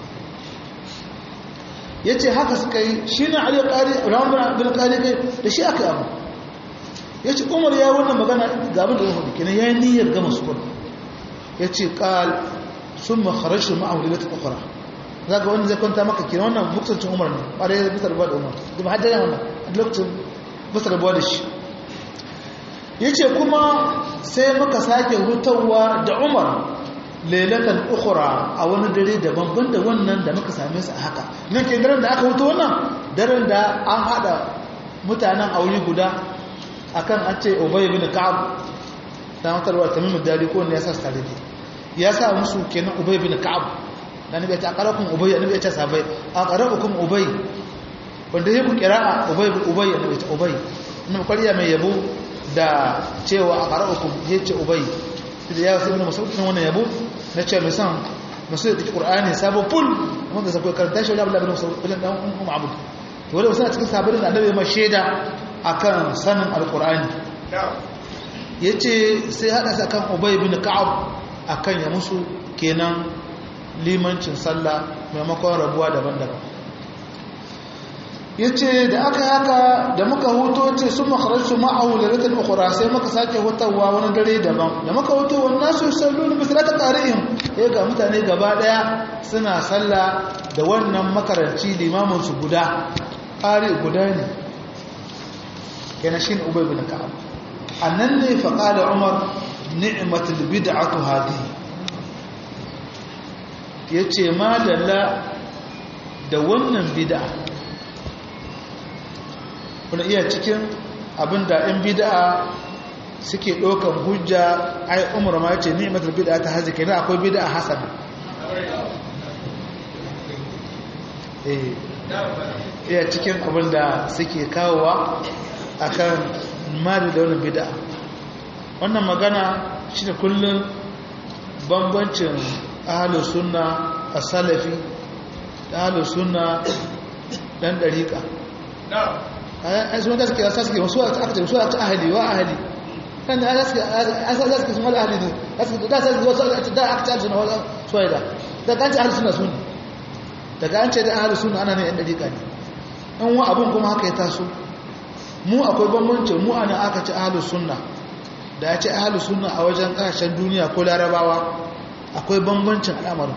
ya ce haka suka yi shi na ali ƙari ramar bin ƙari kai da shi aka abu ya ce umar ya yi wannan magana ga abin da ya hudu kenan ya yi niyyar gama su kudu ya ce ƙal sun makarashin ma'amuri da ta ƙwaƙwara za ga wanda zai kwanta maka kenan wannan buksancin umar ne ƙwarai ya bisa rabuwa da umar da ba hajjaya wannan a lokacin bisa rabuwa da shi ya ce kuma sai muka sake hutawa da umar lailatan ukhra a wani dare daban banda wannan da muka same su a haka nan ke daren da aka wuto wannan daren da an hada mutanen aure guda akan an ce ubay ibn ka'ab da mutarwa tamim dari ko ne ya sa tare da ya sa musu kenan ubay ibn ka'ab dan nabi ta qarakum ubay annabi ya ce sabai aqrabukum ubay wanda yake qira'a ubay ubay annabi ta ubay annabi kwariya mai yabo da cewa aqrabukum yace ubay da ya wasu ibn mas'ud din wannan yabo na ce mai san masu da qur'ani sabo full wanda sai karanta shi wallahi ibn mas'ud ibn dan ummu abud to wanda wasu a cikin sabbin da annabi ma sheda akan sanin alqur'ani yace sai hada sa kan ubay ibn ka'ab akan ya musu kenan limancin sallah maimakon rabuwa daban-daban ya ce da aka haka da muka huto ce sun makararsu ma'ahu da rikin ukura sai muka sake hutawa wani dare daban da muka huto wani nasu sallu da misalata ƙari'in ya ga mutane gaba ɗaya suna sallah da wannan makaranci limaminsu guda ƙari guda ne yana shi ne ubai bin ka'ab a nan ne faƙa da umar ni'matul bid'atu hadihi yace madalla da wannan bid'a kuna iya cikin abinda ɗan bid'a suke ɗaukan hujja ai umar ma yace ni'matul bid'a ta hazi kenan akwai bid'a hasana eh iya cikin abinda suke kawowa akan mali da wannan bid'a wannan magana shine kullum bambancin ahlus sunna as-salafi da ahlus sunna dan dariqa ai sun da suke asa suke wasu aka ce wasu ta ahli wa ahli kan da suke asa da suke sun wala ahli ne da sai wasu da aka ce sunna wala suwaida da kan ce ahli sunna sunni daga an ce da ahli sunna ana ne yan dariqa ne in wa abun kuma haka ya taso mu akwai bambanci mu ana aka ce ahli sunna da ya ce ahli sunna a wajen kasashen duniya ko larabawa akwai bambancin al'amarin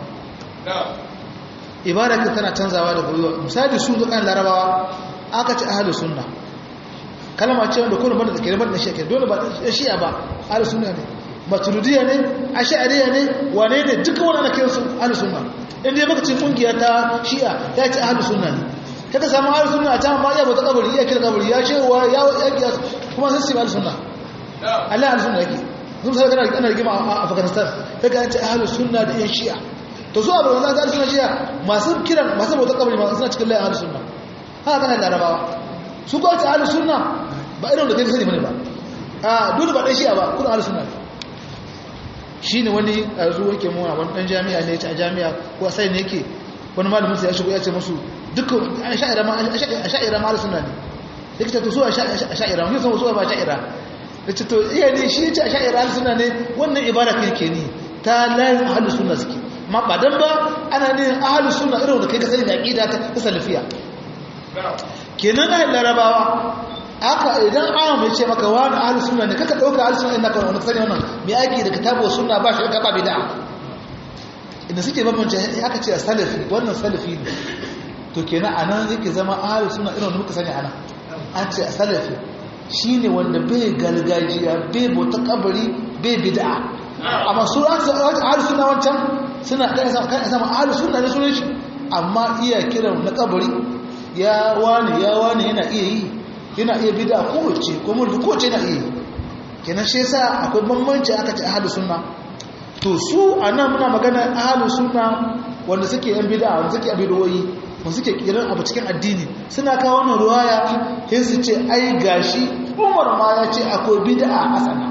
ibada tana canzawa da goyiwa misali su zukan larabawa aka ce ahalus sunna kalma ce wanda kullum banda take banda shi dole ba shi'a ba ahalus sunna ne maturidiyya ne ash'ariyya ne wane ne duka wani ana kiran su ahalus sunna in dai baka ce kungiya ta shi'a ya ce ahalus sunna ne kaga samu ahalus sunna a can ba ya bata kabari ya kira kabari ya ce wa ya ya kuma sun ce ahalus sunna Allah ahalus sunna yake sun sai kana ana rigima a Afghanistan kaga an ce ahalus sunna da yan shi'a to su abu wannan ahalus sunna shi'a masu kiran masu bauta kabari ma suna cikin layin ahalus sunna haka kana larabawa su ko ta ahlus sunna ba irin da kai sani bane ba a dole ba dan shi'a ba kun ahlus sunna shine wani azu yake mu a wani dan jami'a ne a jami'a ko sai ne yake wani malamin sai ya shigo ya ce musu dukkan asha'ira ma asha'ira ma ahlus sunna ne yake to su asha'ira ne sun su ba asha'ira yace to iya ne shi yace asha'ira ahlus sunna ne wannan ibada kai ke ni ta layin ahlus sunna suke ma ba dan ba ana ne ahlus sunna irin da kai ka sani da aqida ta salafiya kenan na larabawa aka idan an mai ce maka wani ahlus sunna ne kaka dauka ahlus sunna innaka wani sani wannan mai aiki da kitabu sunna ba shi ba bid'a inda suke bambance aka ce salafi wannan salafi ne to kenan anan yake zama ahlus sunna irin muka sani ana an ce salafi shine wanda bai gargajiya bai bauta kabari bai bid'a amma su ahlus sunna wancan suna kai sama ahlus sunna ne sunan shi amma iya kiran na kabari ya wani ya wani yana iya yi yana iya bida kowace ko mulki kowace yana iya yi kenan shi yasa akwai bambanci aka ce ahlus sunna to su anan muna magana ahlus sunna wanda suke yan bid'a wanda suke abidoyi wanda suke kiran abu cikin addini suna kawo wannan ruwaya sai su ce ai gashi Umar ma ya ce akwai bid'a hasana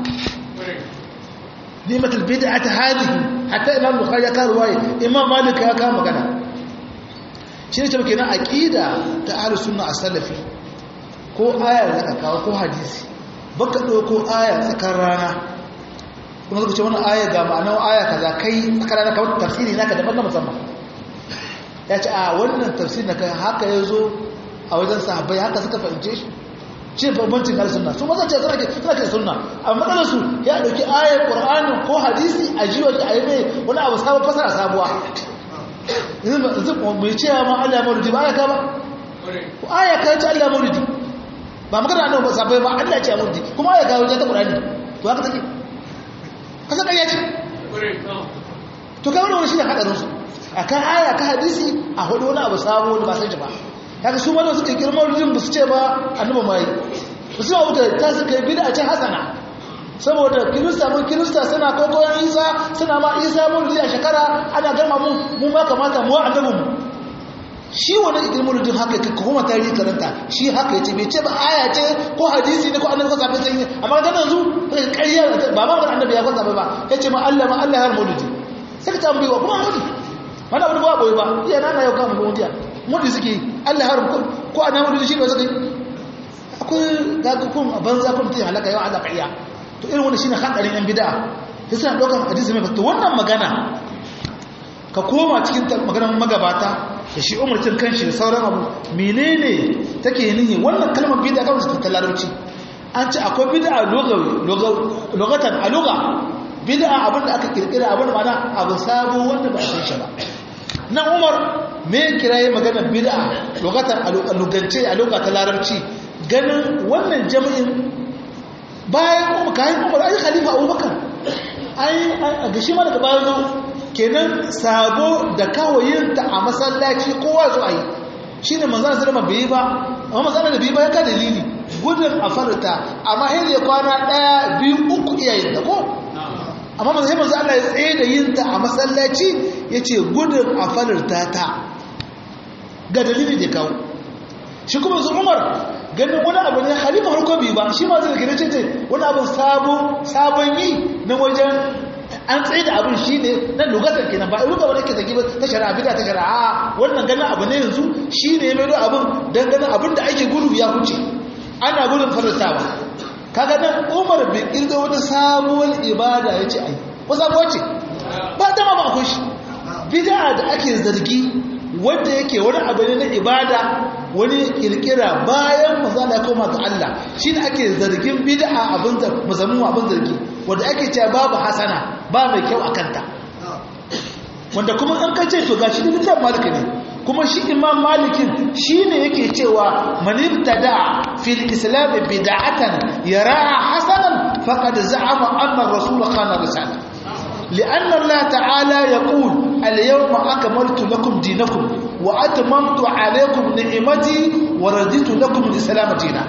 nimatul bid'at hadihi hatta imam bukhari ya kawo ruwaya imam malik ya kawo magana shi ne ce kenan aqida ta ahlus sunna as-salafi ko aya da ka kawo ko hadisi baka dauko aya tsakar rana kuma zaka ce wannan aya ga ma'anar aya kaza kai tsakar rana kawai tafsiri naka daban na musamman ya ce a wannan tafsiri naka haka yazo a wajen sahabbai haka suka fahimce shi shi bambancin ahlus sunna su mazan ce suna ke suna ke sunna amma matsalar su ya dauki ayar qur'ani ko hadisi a jiwa a yi mai wani abu sabon fasara sabuwa yanzu mai ce ma Allah maulidi ba aya ka ba ko aya ka ce Allah maulidi ba magana annabi ba sabai ba Allah ce maulidi kuma aya ka wajen ta Qur'ani to haka take kasa kariya ce to kai wannan shine hadarin su akan aya ka hadisi a hudu wani abu sabo wani ba sai ba kaga su ma suka kirma maulidin ba su ce ba annabi mai ba su wuta ta suka yi bid'a ce hasana saboda kirista mun kirista suna kokoyan isa suna ma isa maulidi a shekara ana gama mu mu ma kamata mu annabin mu shi wani idil maulidin haka ka kuma tarihi karanta shi haka yace bai ce ba aya ce ko hadisi ne ko annabi ko sabai sai amma ga yanzu ƙarya ba ma annabi ya kwanta ba yace ma Allah ma Allah har maulidi sai ka tambaye wa kuma maulidi wani abu ba boye ba iya nana yau kama maulidi maulidi suke Allah har ko annabi maulidi shi ne suka yi akwai gagakun a banza kun mutum halaka yau Allah ƙarya to irin wani shine hadarin yan bid'a sai suna daukar hadisi mai to wannan magana ka koma cikin maganar magabata da shi umarcin kanshi da sauran abu menene take nihi wannan kalmar bid'a kawai ta larabci an ce akwai bid'a lugatan a lugha bid'a abin da aka kirkira abin da mana abu sabo wanda ba a san shi ba nan umar me kiraye magana bid'a lugatan a lugance a lugha ta larabci ganin wannan jami'in bayan umar kayan umar ai khalifa abubakar ai a gashi ma daga bayan zo kenan sabo da kawayinta a masallaci kowa zo a yi shi ne manzana zama bai yi ba amma manzana da bai ba ya ka dalili gudun a farta amma hanyar ya kwana ɗaya biyu uku iyayen da ko amma manzana manzana Allah ya tsaye da yin ta a masallaci ya ce gudun a farta ta ga dalili da kawo shi kuma su umar ganin wani abu ne halifa harko biyu ba shi ma zai gane ce wani abin sabon yi na wajen an tsaye da abin shi ne na lugatar kenan ba ruga wani ke zagi ta shari'a bida ta shari'a wannan ganin abu ne yanzu shi ne mai abin don ganin abin da ake gudu ya wuce ana gudun faratawa kaga nan umar bin kirga wata sabuwar ibada ya ce ai ko sabuwar ce ba ta ma ba akwai shi bida da ake zargi wanda yake wani abu ne na ibada wani kirkira bayan mazala ya koma ga Allah shi ne ake zargin bid'a abin musamman abin zargi wanda ake cewa babu hasana ba mai kyau a kanta wanda kuma an kace to gashi da littafin malik ne kuma shi imam malikin shi ne yake cewa manibtada fil islam bid'atan yaraha hasanan faqad za'ama anna ar-rasul khana risala لأن الله تعالى يقول اليوم أكملت لكم دينكم وأتممت عليكم نعمتي ورديت لكم الإسلام دينا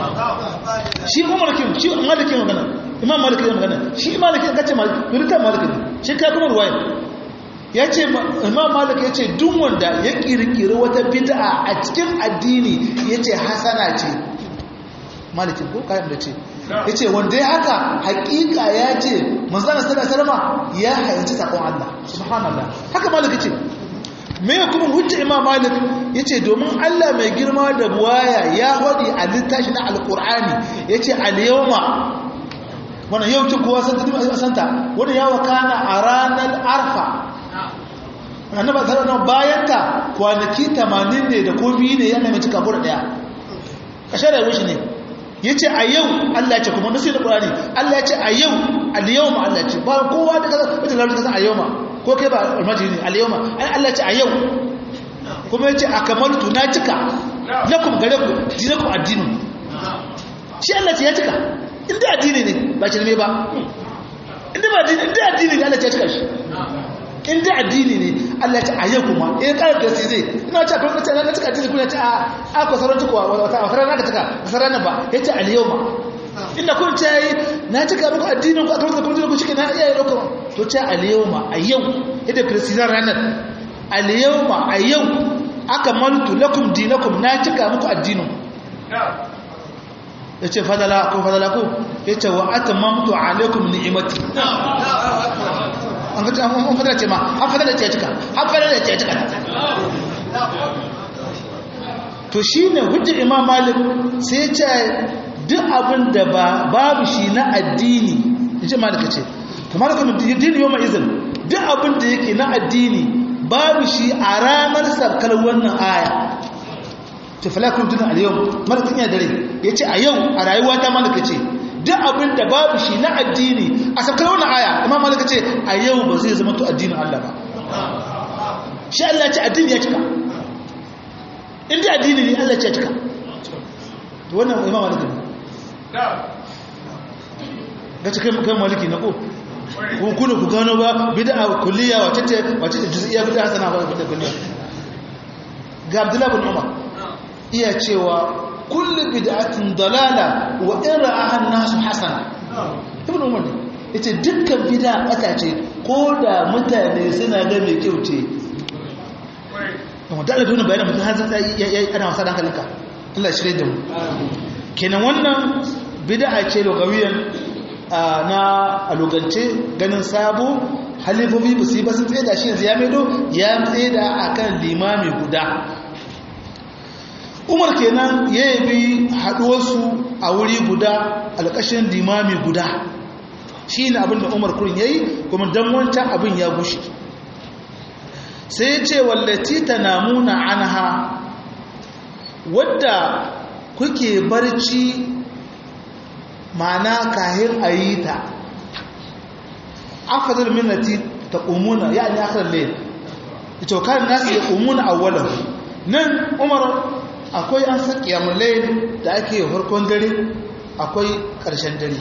shi umarkin shi malikin magana imam malikin magana shi malikin kace malikin malikin shi ka kuma ruwaya yace imam malik yace duk wanda ya kirkiri wata bid'a a cikin addini yace hasana ce malikin ko kayan da ce yace wanda ya haka hakika ya ce manzon sallallahu alaihi ya hayyaci sakon Allah subhanallah haka malik ce me kuma hujja imam malik yace domin Allah mai girma da buwaya ya hodi a littafi na alqur'ani yace al-yawma wannan yau ce kowa san ta santa wannan ya wakana a ranar arfa annabi sallallahu bayan ta kwanaki 80 ne da ko biyu ne yana mai cika bura daya kashe da wushi ne yace a yau Allah ya ce kuma nasu da qur'ani Allah ya ce a yau al-yawma Allah ya ce ba kowa da kaza wata lafiya kaza a yawma ko kai ba almajiri al-yawma ai Allah ya ce a yau kuma yace akamaltu na cika lakum gare ku dinakum addinin shi Allah ce ya cika inda addini ne ba shi ne ba inda ba addini inda addini ne Allah ya cika shi inda addini ne Allah ya ce a yau kuma eh ƙarar da sai zai ina ce akwai mutane na cika addini kuna ce a aka sauran tukuwa wata a farar naka cika a sauran nan ba ya ce al-yawma inda kun ce yi na cika muku addinin ku a kamar da kuma ku cike na iya yi ɗaukar to ce al-yawma a yau yadda kiristiyar ranar al-yawma a yau aka mantu lakum dinakum na cika muku addinin ya ce fadala ko fadala ko ya ce wa ata mamtu alaikum ni'imati an fadala ce ma an fadala ce cika an fadala ce cika to shi ne hujjar imam malik sai ce duk abin da babu shi na addini ya ce malika ce to malika dini yau ma'izin duk abin da yake na addini babu shi a ranar sarkar wannan aya ta falakun tunan al-yau malakin ya dare ya ce a yau a rayuwa ta malaka ce duk abin da babu shi na addini a sarkar wannan aya imam malaka ce a yau ba zai zama to addinin Allah ba shi Allah ce addini ya cika inda addini ne Allah ce ya cika to wannan imam malaka ne ga cikin kan maliki na ko ko kuna ku gano ba bid'a kulliya wace ce wace ce juz'iyya bid'a sana ba bid'a kulliya ga Abdullah bin Umar iya cewa kullu bid'atin dalala wa in ra'aha an-nasu hasana ibn Umar yace dukkan bid'a bata ce ko da mutane suna ga mai kyau ce kuma da Allah bayanin mutum har sai ana wasa dan kalinka Allah shirye da mu kenan wannan bid'a ce lugawiyan na alugance ganin sabo halifofi ba su yi ba sun tsaye da shi yanzu ya maido ya tsaye da a kan limami guda umar kenan ya yabi haɗuwarsu a wuri guda alƙashin limami guda shi ne abinda umar kurin ya yi kuma don wancan abin ya gushe sai ce wallati tanamuna anha wadda kuke barci ma'ana kahin ayi ta afdal minnati taqumuna yani akhir layl ito kan nasu yaqumuna awwalan nan umar akwai an san qiyamul layl da ake farkon dare akwai ƙarshen dare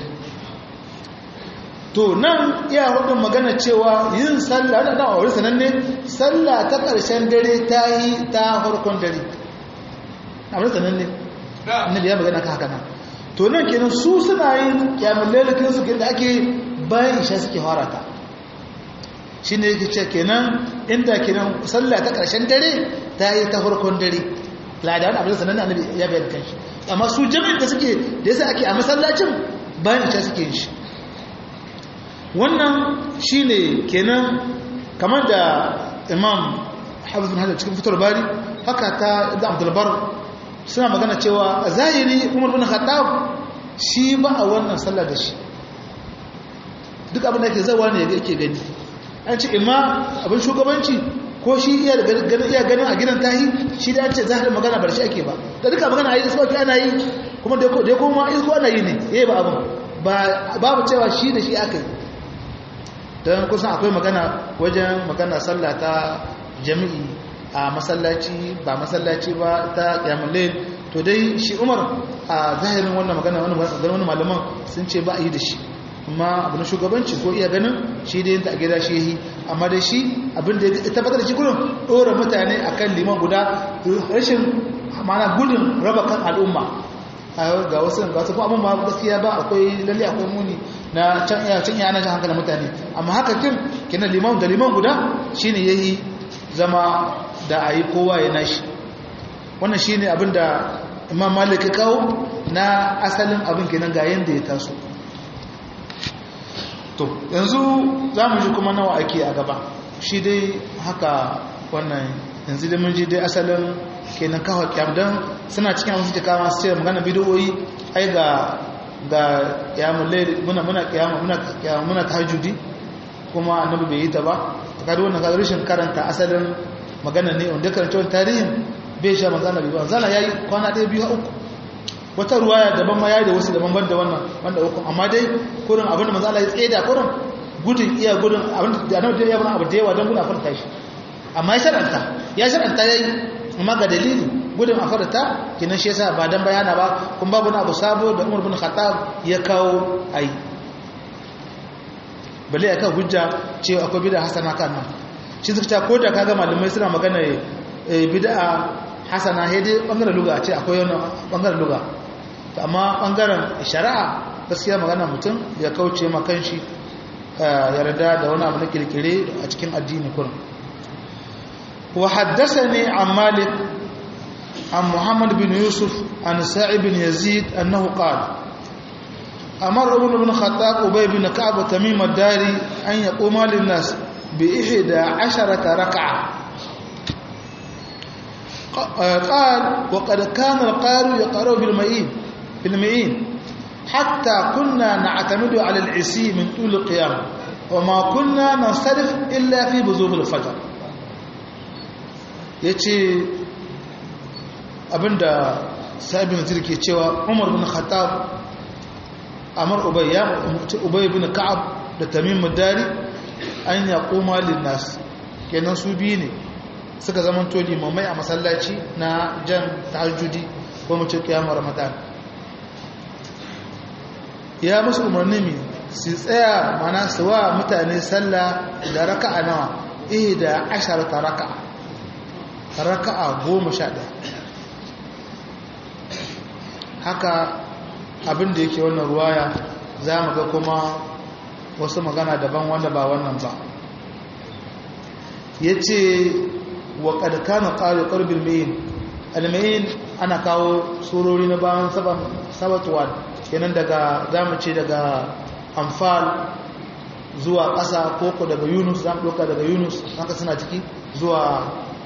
to nan iya hudun magana cewa yin sallah da dawa wuri sananne sallah ta ƙarshen dare ta yi ta farkon dare a wuri sananne annabi ya magana ka haka nan to nan kenan su suna yin kyamun lalakin su da ake bayan isha suke harata shi ne yake ce kenan inda kenan sallah ta ƙarshen dare ta yi ta farkon dare ladawan abin sananne annabi ya bayan kanshi amma su jami'in da suke da yasa ake a masallacin bayan isha suke yin shi wannan shine kenan kamar da imam hafiz bin hajar cikin fitar bari haka ta da abdulbar suna magana cewa a zahiri umar bin khattab shi ba a wannan sallah da shi duk abin da ke zawa ne yake gani an ce imma abin shugabanci ko shi iya ganin iya ganin a gidan tahi shi da ce zahirin magana bar shi ake ba da duka magana a yi sauki ana yi kuma da ya koma isko ana yi ne yayi ba abin babu cewa shi da shi aka yi don kusan akwai magana wajen magana sallah ta jami'i a masallaci ba masallaci ba ta yamulle to dai shi umar a zahirin wannan magana wani malaman sun ce ba a yi da shi amma abin shugabanci ko iya ganin shi da yin ta a gida shi yi amma da shi abin da ya tabbatar da shi gudun ɗora mutane a kan liman guda rashin mana gudun raba kan al'umma ga wasu ga wasu abin ba gaskiya ba akwai lalle akwai muni na can iya can iya ana jan hankalin mutane amma haka kin kina liman da liman guda shine yayi zama da ayi kowa ya nashi wannan shine abin da Imam Malik kawo na asalin abin kenan ga yanda ya taso to yanzu zamu ji kuma nawa ake a gaba shi dai haka wannan yanzu da mun ji dai asalin kenan kawo kyam don suna cikin wasu jika masu ce magana bidiyoyi ai ga ga kyamun laili muna muna kyamun muna kyamun muna tahajjudi kuma annabi bai yi ta ba ta kada wannan kaga rashin karanta asalin magana ne wanda karanta wannan tarihin bai sha manzo annabi ba zana yayi kwana ɗaya biyu uku wata ruwaya daban ma yayi da wasu daban ban da wannan wanda uku amma dai kurin abin da manzo Allah ya tseda kurin gudun iya gudun abin da annabi ya bana abu da yawa don gudun a farta shi amma ya sharanta ya sharanta yayi amma ga dalili gudun a farta kinan shi yasa ba dan bayana ba kun babu na abu sabo da Umar bin Khattab ya kawo ai balle aka hujja cewa akwai bid'a hasana kan nan shi suka ko da kaga malamai suna magana bid'a hasana sai dai bangaren luga ce akwai wannan bangaren luga amma bangaren shari'a gaskiya magana mutum ya kauce ma kanshi yarda da wani abu na kirkire a cikin addini kurin وحدثني عن مالك عن محمد بن يوسف عن سعيد بن يزيد أنه قال أمر ابن بن خطاب أبي بن كعب وتميم الداري أن يقوم للناس بإحدى عشرة ركعة قال وقد كان القارئ يقرأ بالمئين بالمئين حتى كنا نعتمد على العسي من طول القيام وما كنا ننصرف إلا في بزوغ الفجر ya ce abinda sa'ibin zir ke cewa umar bin khattab amar ubay ya mutu ubay bin ka'ab da tamim mudari an ya koma linnas kenan su biyu ne suka zama to limamai a masallaci na jan tahajjudi ko mu ce kiyamar ramadan ya musu umarni mi su tsaya mana su wa mutane sallah da raka'a nawa eh da asharata raka'a raka'a goma sha ɗaya haka abinda yake wannan ruwaya za mu ga kuma wasu magana daban wanda ba wannan ba ya ce wa ƙarƙanin ƙari ƙarbin mayin almayin ana kawo surori na bayan sabatuwa kenan daga zamu ce daga amfal zuwa ƙasa koko daga yunus za mu ɗauka daga yunus haka suna ciki zuwa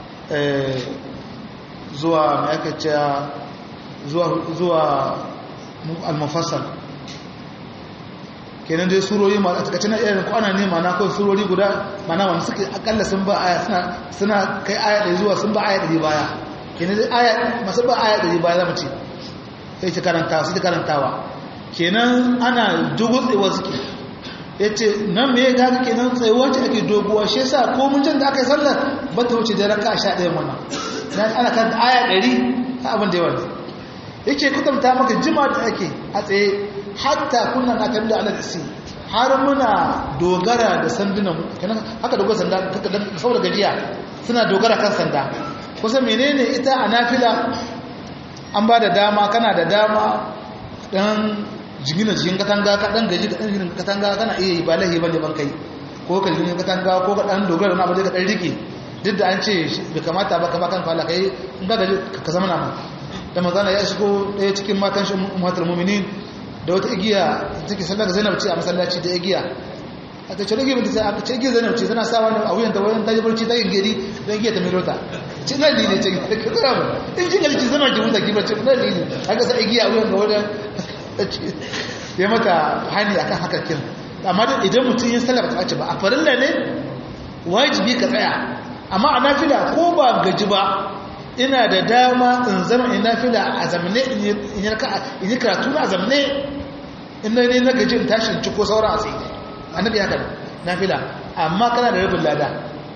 zuwa mai aka ce zuwa al-mufassal kenan dai surori ma a takaice na irin kwana ne mana kawai surori guda mana wanda suke akalla sun ba aya suna suna kai aya ɗari zuwa sun ba aya ɗari baya kenan dai aya masu ba aya ɗari baya zama ce sai ta karantawa sai ta karantawa kenan ana dogon tsayuwa suke ya ce nan me ya gaga kenan tsayuwa ce ake doguwa shi yasa ko mun can da aka yi sallar ba ta wuce da raka a sha ɗayan wannan ana kan aya ɗari ta abin da yawa ne yake kwatanta maka jima da ake a tsaye hatta kunna na kan da alal isi har muna dogara da sandunan kenan haka dogara sanda saboda gajiya suna dogara kan sanda kusa menene ita a nafila an ba da dama kana da dama dan jigina jikin katanga ka dan gaji ka dan jigina katanga kana iya yi ba lahi bane ban kai ko ka jigina katanga ko ka dan dogara na abu da ka dan rike duk da an ce bai kamata ba ka ba kan fala kai in ka gaji ka zama na da manzana ya shigo ɗaya cikin matan shi muhatar muminin da wata igiya take sallar zainab ce a masallaci da igiya a ta ce rage mutu sai aka ce igiya zainab ce tana sa wani a wuyan ta wayan ta yi barci ta yin gari don igiya ta mai rota ce na lili ce ka zara ba in jin galici zama ki mutu kibar ce na lili haka sa igiya a wuyan ga wajen ya mata hani akan haka kin amma da idan mutum yin sallar ta ce ba a farilla ne wajibi ka tsaya amma a nafila ko ba gaji ba ina da dama in zama ina fila a zamane in yi karatu na zamane ina ne na gaji in tashi in ci ko sauran a tsaye annabi haka na fila amma kana da rabin lada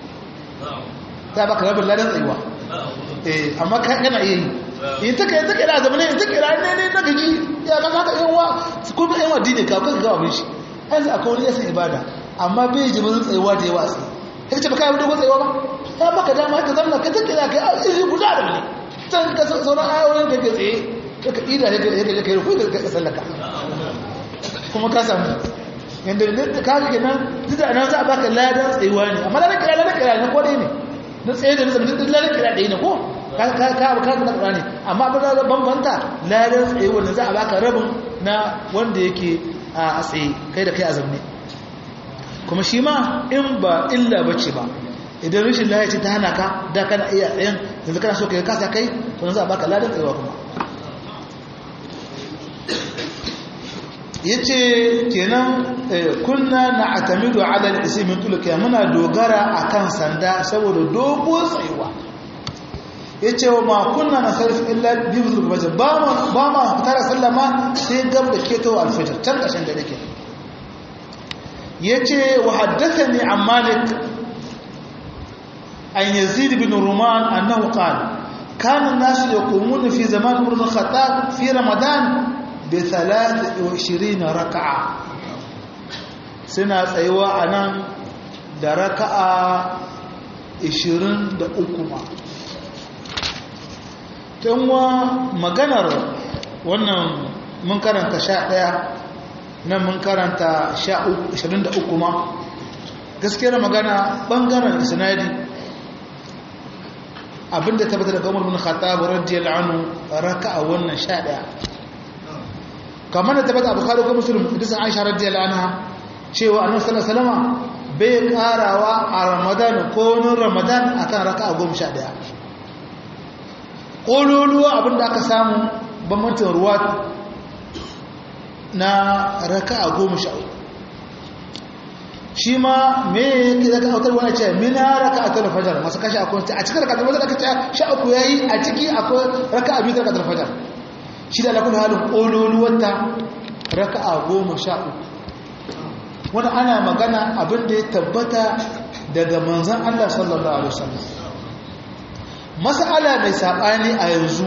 ta baka rabin ladan tsayuwa eh amma kana iya yi in ta kai ta kai da zamane in ta kai da ne ne na gaji ya ka haka yan wa su kuma yan wa dine ka ka ga abin shi an za akwai wani yasan ibada amma bai ji mun tsayuwa da yawa sai kace baka yi dogon tsayuwa ba ta baka dama ka zama ka take da kai aji guda da ne san ka sauran ayoyin da ke tsaye ka ida ya ga kai ruku ka sallaka kuma ka samu yanda da ka ga nan duk nan za a baka ladan tsayuwa ne amma ladan kira ladan kira ne ko dai ne na tsaye da nizam duk ladan kira dai ne ko ka ka ka ka na Qur'ani amma abin da bambanta ladan tsayuwa ne za a baka rabin na wanda yake a tsaye kai da kai a zamne kuma shi ma in ba illa bace ba idan rashin lafiya ce ta hana ka da kana iya tsayen yanzu kana so ka kasa kai to za a baka ladan tsayawa kuma yace kenan kunna na'tamidu 'ala al-ism min tulka muna dogara akan sanda saboda dogo tsayuwa yace wa ma kunna nasarif illa bi fajr ba ma ba ma tara sallama sai gab da keto al-fajr can kashin da dake yace wa haddathani an malik an yazid bin ruman annahu qala كان الناس يقومون في زمان عمر بن الخطاب في رمضان بثلاث وعشرين ركعة سنة أيوة أنا da raka'a 23 ma tanwa maganar wannan mun karanta 11 nan mun karanta 23 ma gaskiyar magana bangaren isnadi abinda tabbata daga Umar bin Khattab radiyallahu anhu raka'a wannan 11 kamar da tabbata Abu Khari ko Muslim hadisin Aisha radiyallahu anha cewa Annabi sallallahu alaihi wasallam bai karawa a Ramadan ko nun Ramadan akan raka'a 11 kololuwa abinda aka samu bambancin ruwa na raka'a 13 shi ma me yake zaka autar wani ce mina raka'atul fajr masu kashi akwai a cikin raka'atul fajr aka ce sha uku yayi a ciki akwai raka'a biyu raka'atul fajr shi da lakul halin kololuwanta raka'a goma sha uku wani ana magana abin da ya tabbata daga manzan Allah sallallahu alaihi wasallam mas'ala mai sabani a yanzu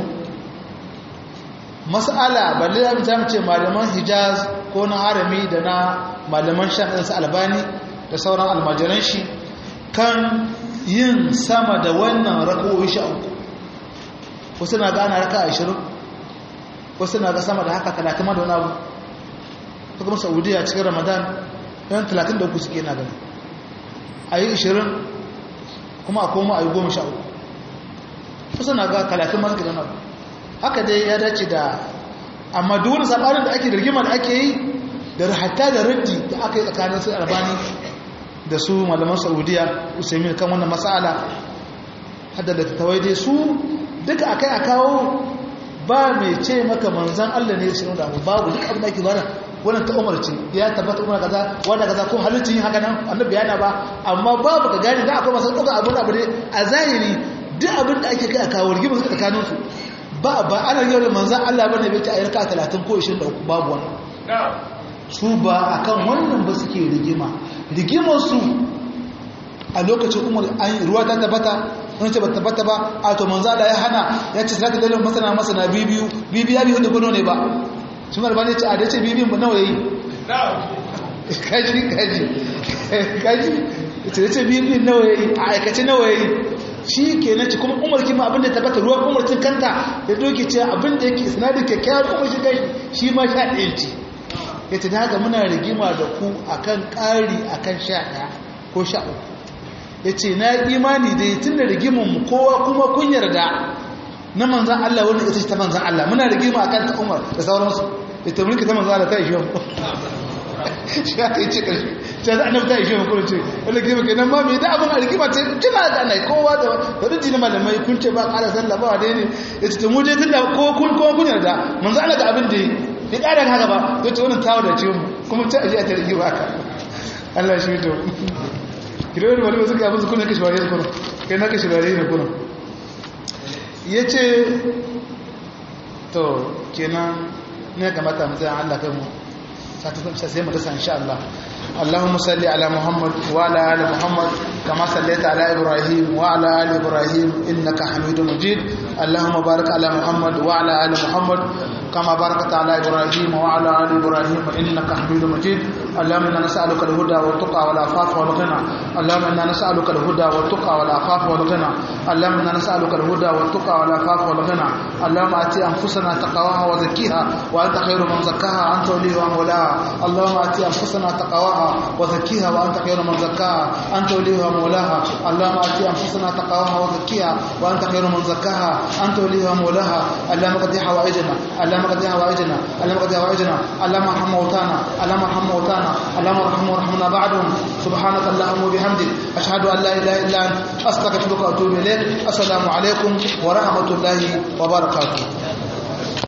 mas'ala balle da mutum ce malaman Hijaz ko na harami da na malaman shan ɗansa albani da sauran almajiran shi kan yin sama da wannan raka'o'i sha uku wasu na gana raka ashirin wasu na ga sama da haka talatin da wani abu ta kuma saudiya cikin ramadan yan talatin da uku suke na gani a yi ashirin kuma a koma a yi goma sha uku wasu na ga talatin masu gidan abu haka dai ya dace da amma duk wani saɓanin da ake da rigima da ake yi da hatta da raddi da aka yi tsakanin su albani da su malaman saudiya usaimin kan wannan matsala hadda da tattawai dai su duka akai a kawo ba mai ce maka manzan allah ne shi da babu duk abin da ake bada wannan ta umar ce ya tabbata umar kaza wanda kaza ko halittin haka nan annabi yana ba amma babu ka gane da akwai masu ɗauka abin abu ne a zahiri duk abin da ake kai a kawo rigimar su tsakanin su ba ba ana yau da manzan Allah bane bai ta a yarka 30 ko 23 babu wannan su ba akan wannan ba suke rigima rigimar su a lokacin umar an ruwa ta tabbata wani ce ba tabbata ba a to manzo Allah ya hana ya ce zaka dalilin masana masana bibiyu bibiya biyu da gono ne ba shi mar bane ce a da ce bibiyun ba nawa yayi kaji kaji kaji ce ce bibiyun nawa yayi a aikace nawa yayi shi kenan ci kuma umar kima abinda ya tabbata ruwan umar cin kanta ya doke ce abinda yake sinadin kyakkyawar umar shi kai shi ma sha ɗaya ce ya ce da haka muna rigima da ku akan ƙari akan sha ɗaya ko sha uku ya ce na imani da ya tun da rigimin kowa kuma kun yarda na manzan Allah wanda ita ce ta manzan Allah muna rigima a kan ta umar da sauransu ita mulki ta manzan Allah ta ishe mu shi aka yi ce ƙarshe ta za a nafta ishe mu kuma ce wanda rigima ke nan ma mai da abin a rigima ce tuna da ana kowa da wadda jini malamai kun ce ba ƙara sallah ba wadda ne ya ce ta mu je tun da kowa kun yarda manzan Allah ga abin da ya ƙara haka ba ya ce wannan tawo da ce mu kuma ta ashe a ta rigima haka Allah shi to kiran wani ba suka abin su kuna kashe wari da kuna kai na kashe wari da kuna ya ce to kenan ne kamata mu zai Allah kai mu sai mu dasa insha Allah اللهم صل على محمد وعلى ال محمد كما صليت على ابراهيم وعلى ال ابراهيم انك حميد مجيد اللهم بارك على محمد وعلى ال محمد كما باركت على ابراهيم وعلى ال ابراهيم انك حميد مجيد اللهم انا نسالك الهدى والتقى والعفاف والغنى اللهم انا نسالك الهدى والتقى والعفاف والغنى اللهم انا نسالك الهدى والتقى والعفاف والغنى اللهم اتي انفسنا تقواها وزكيها وانت خير من زكاها انت وليها ومولاها اللهم اتي انفسنا تقواها وزكيها وانت خير من زكاها انت وليها ومولاها اللهم اتي انفسنا تقواها وزكيها وانت خير من زكاها انت وليها ومولاها اللهم قد حوائجنا اللهم قد حوائجنا اللهم قد حوائجنا اللهم ارحم موتانا اللهم ارحم موتانا اللهم ارحم وارحمنا بعدهم سبحانك اللهم وبحمدك اشهد ان لا اله الا انت استغفرك واتوب اليك السلام عليكم ورحمه الله وبركاته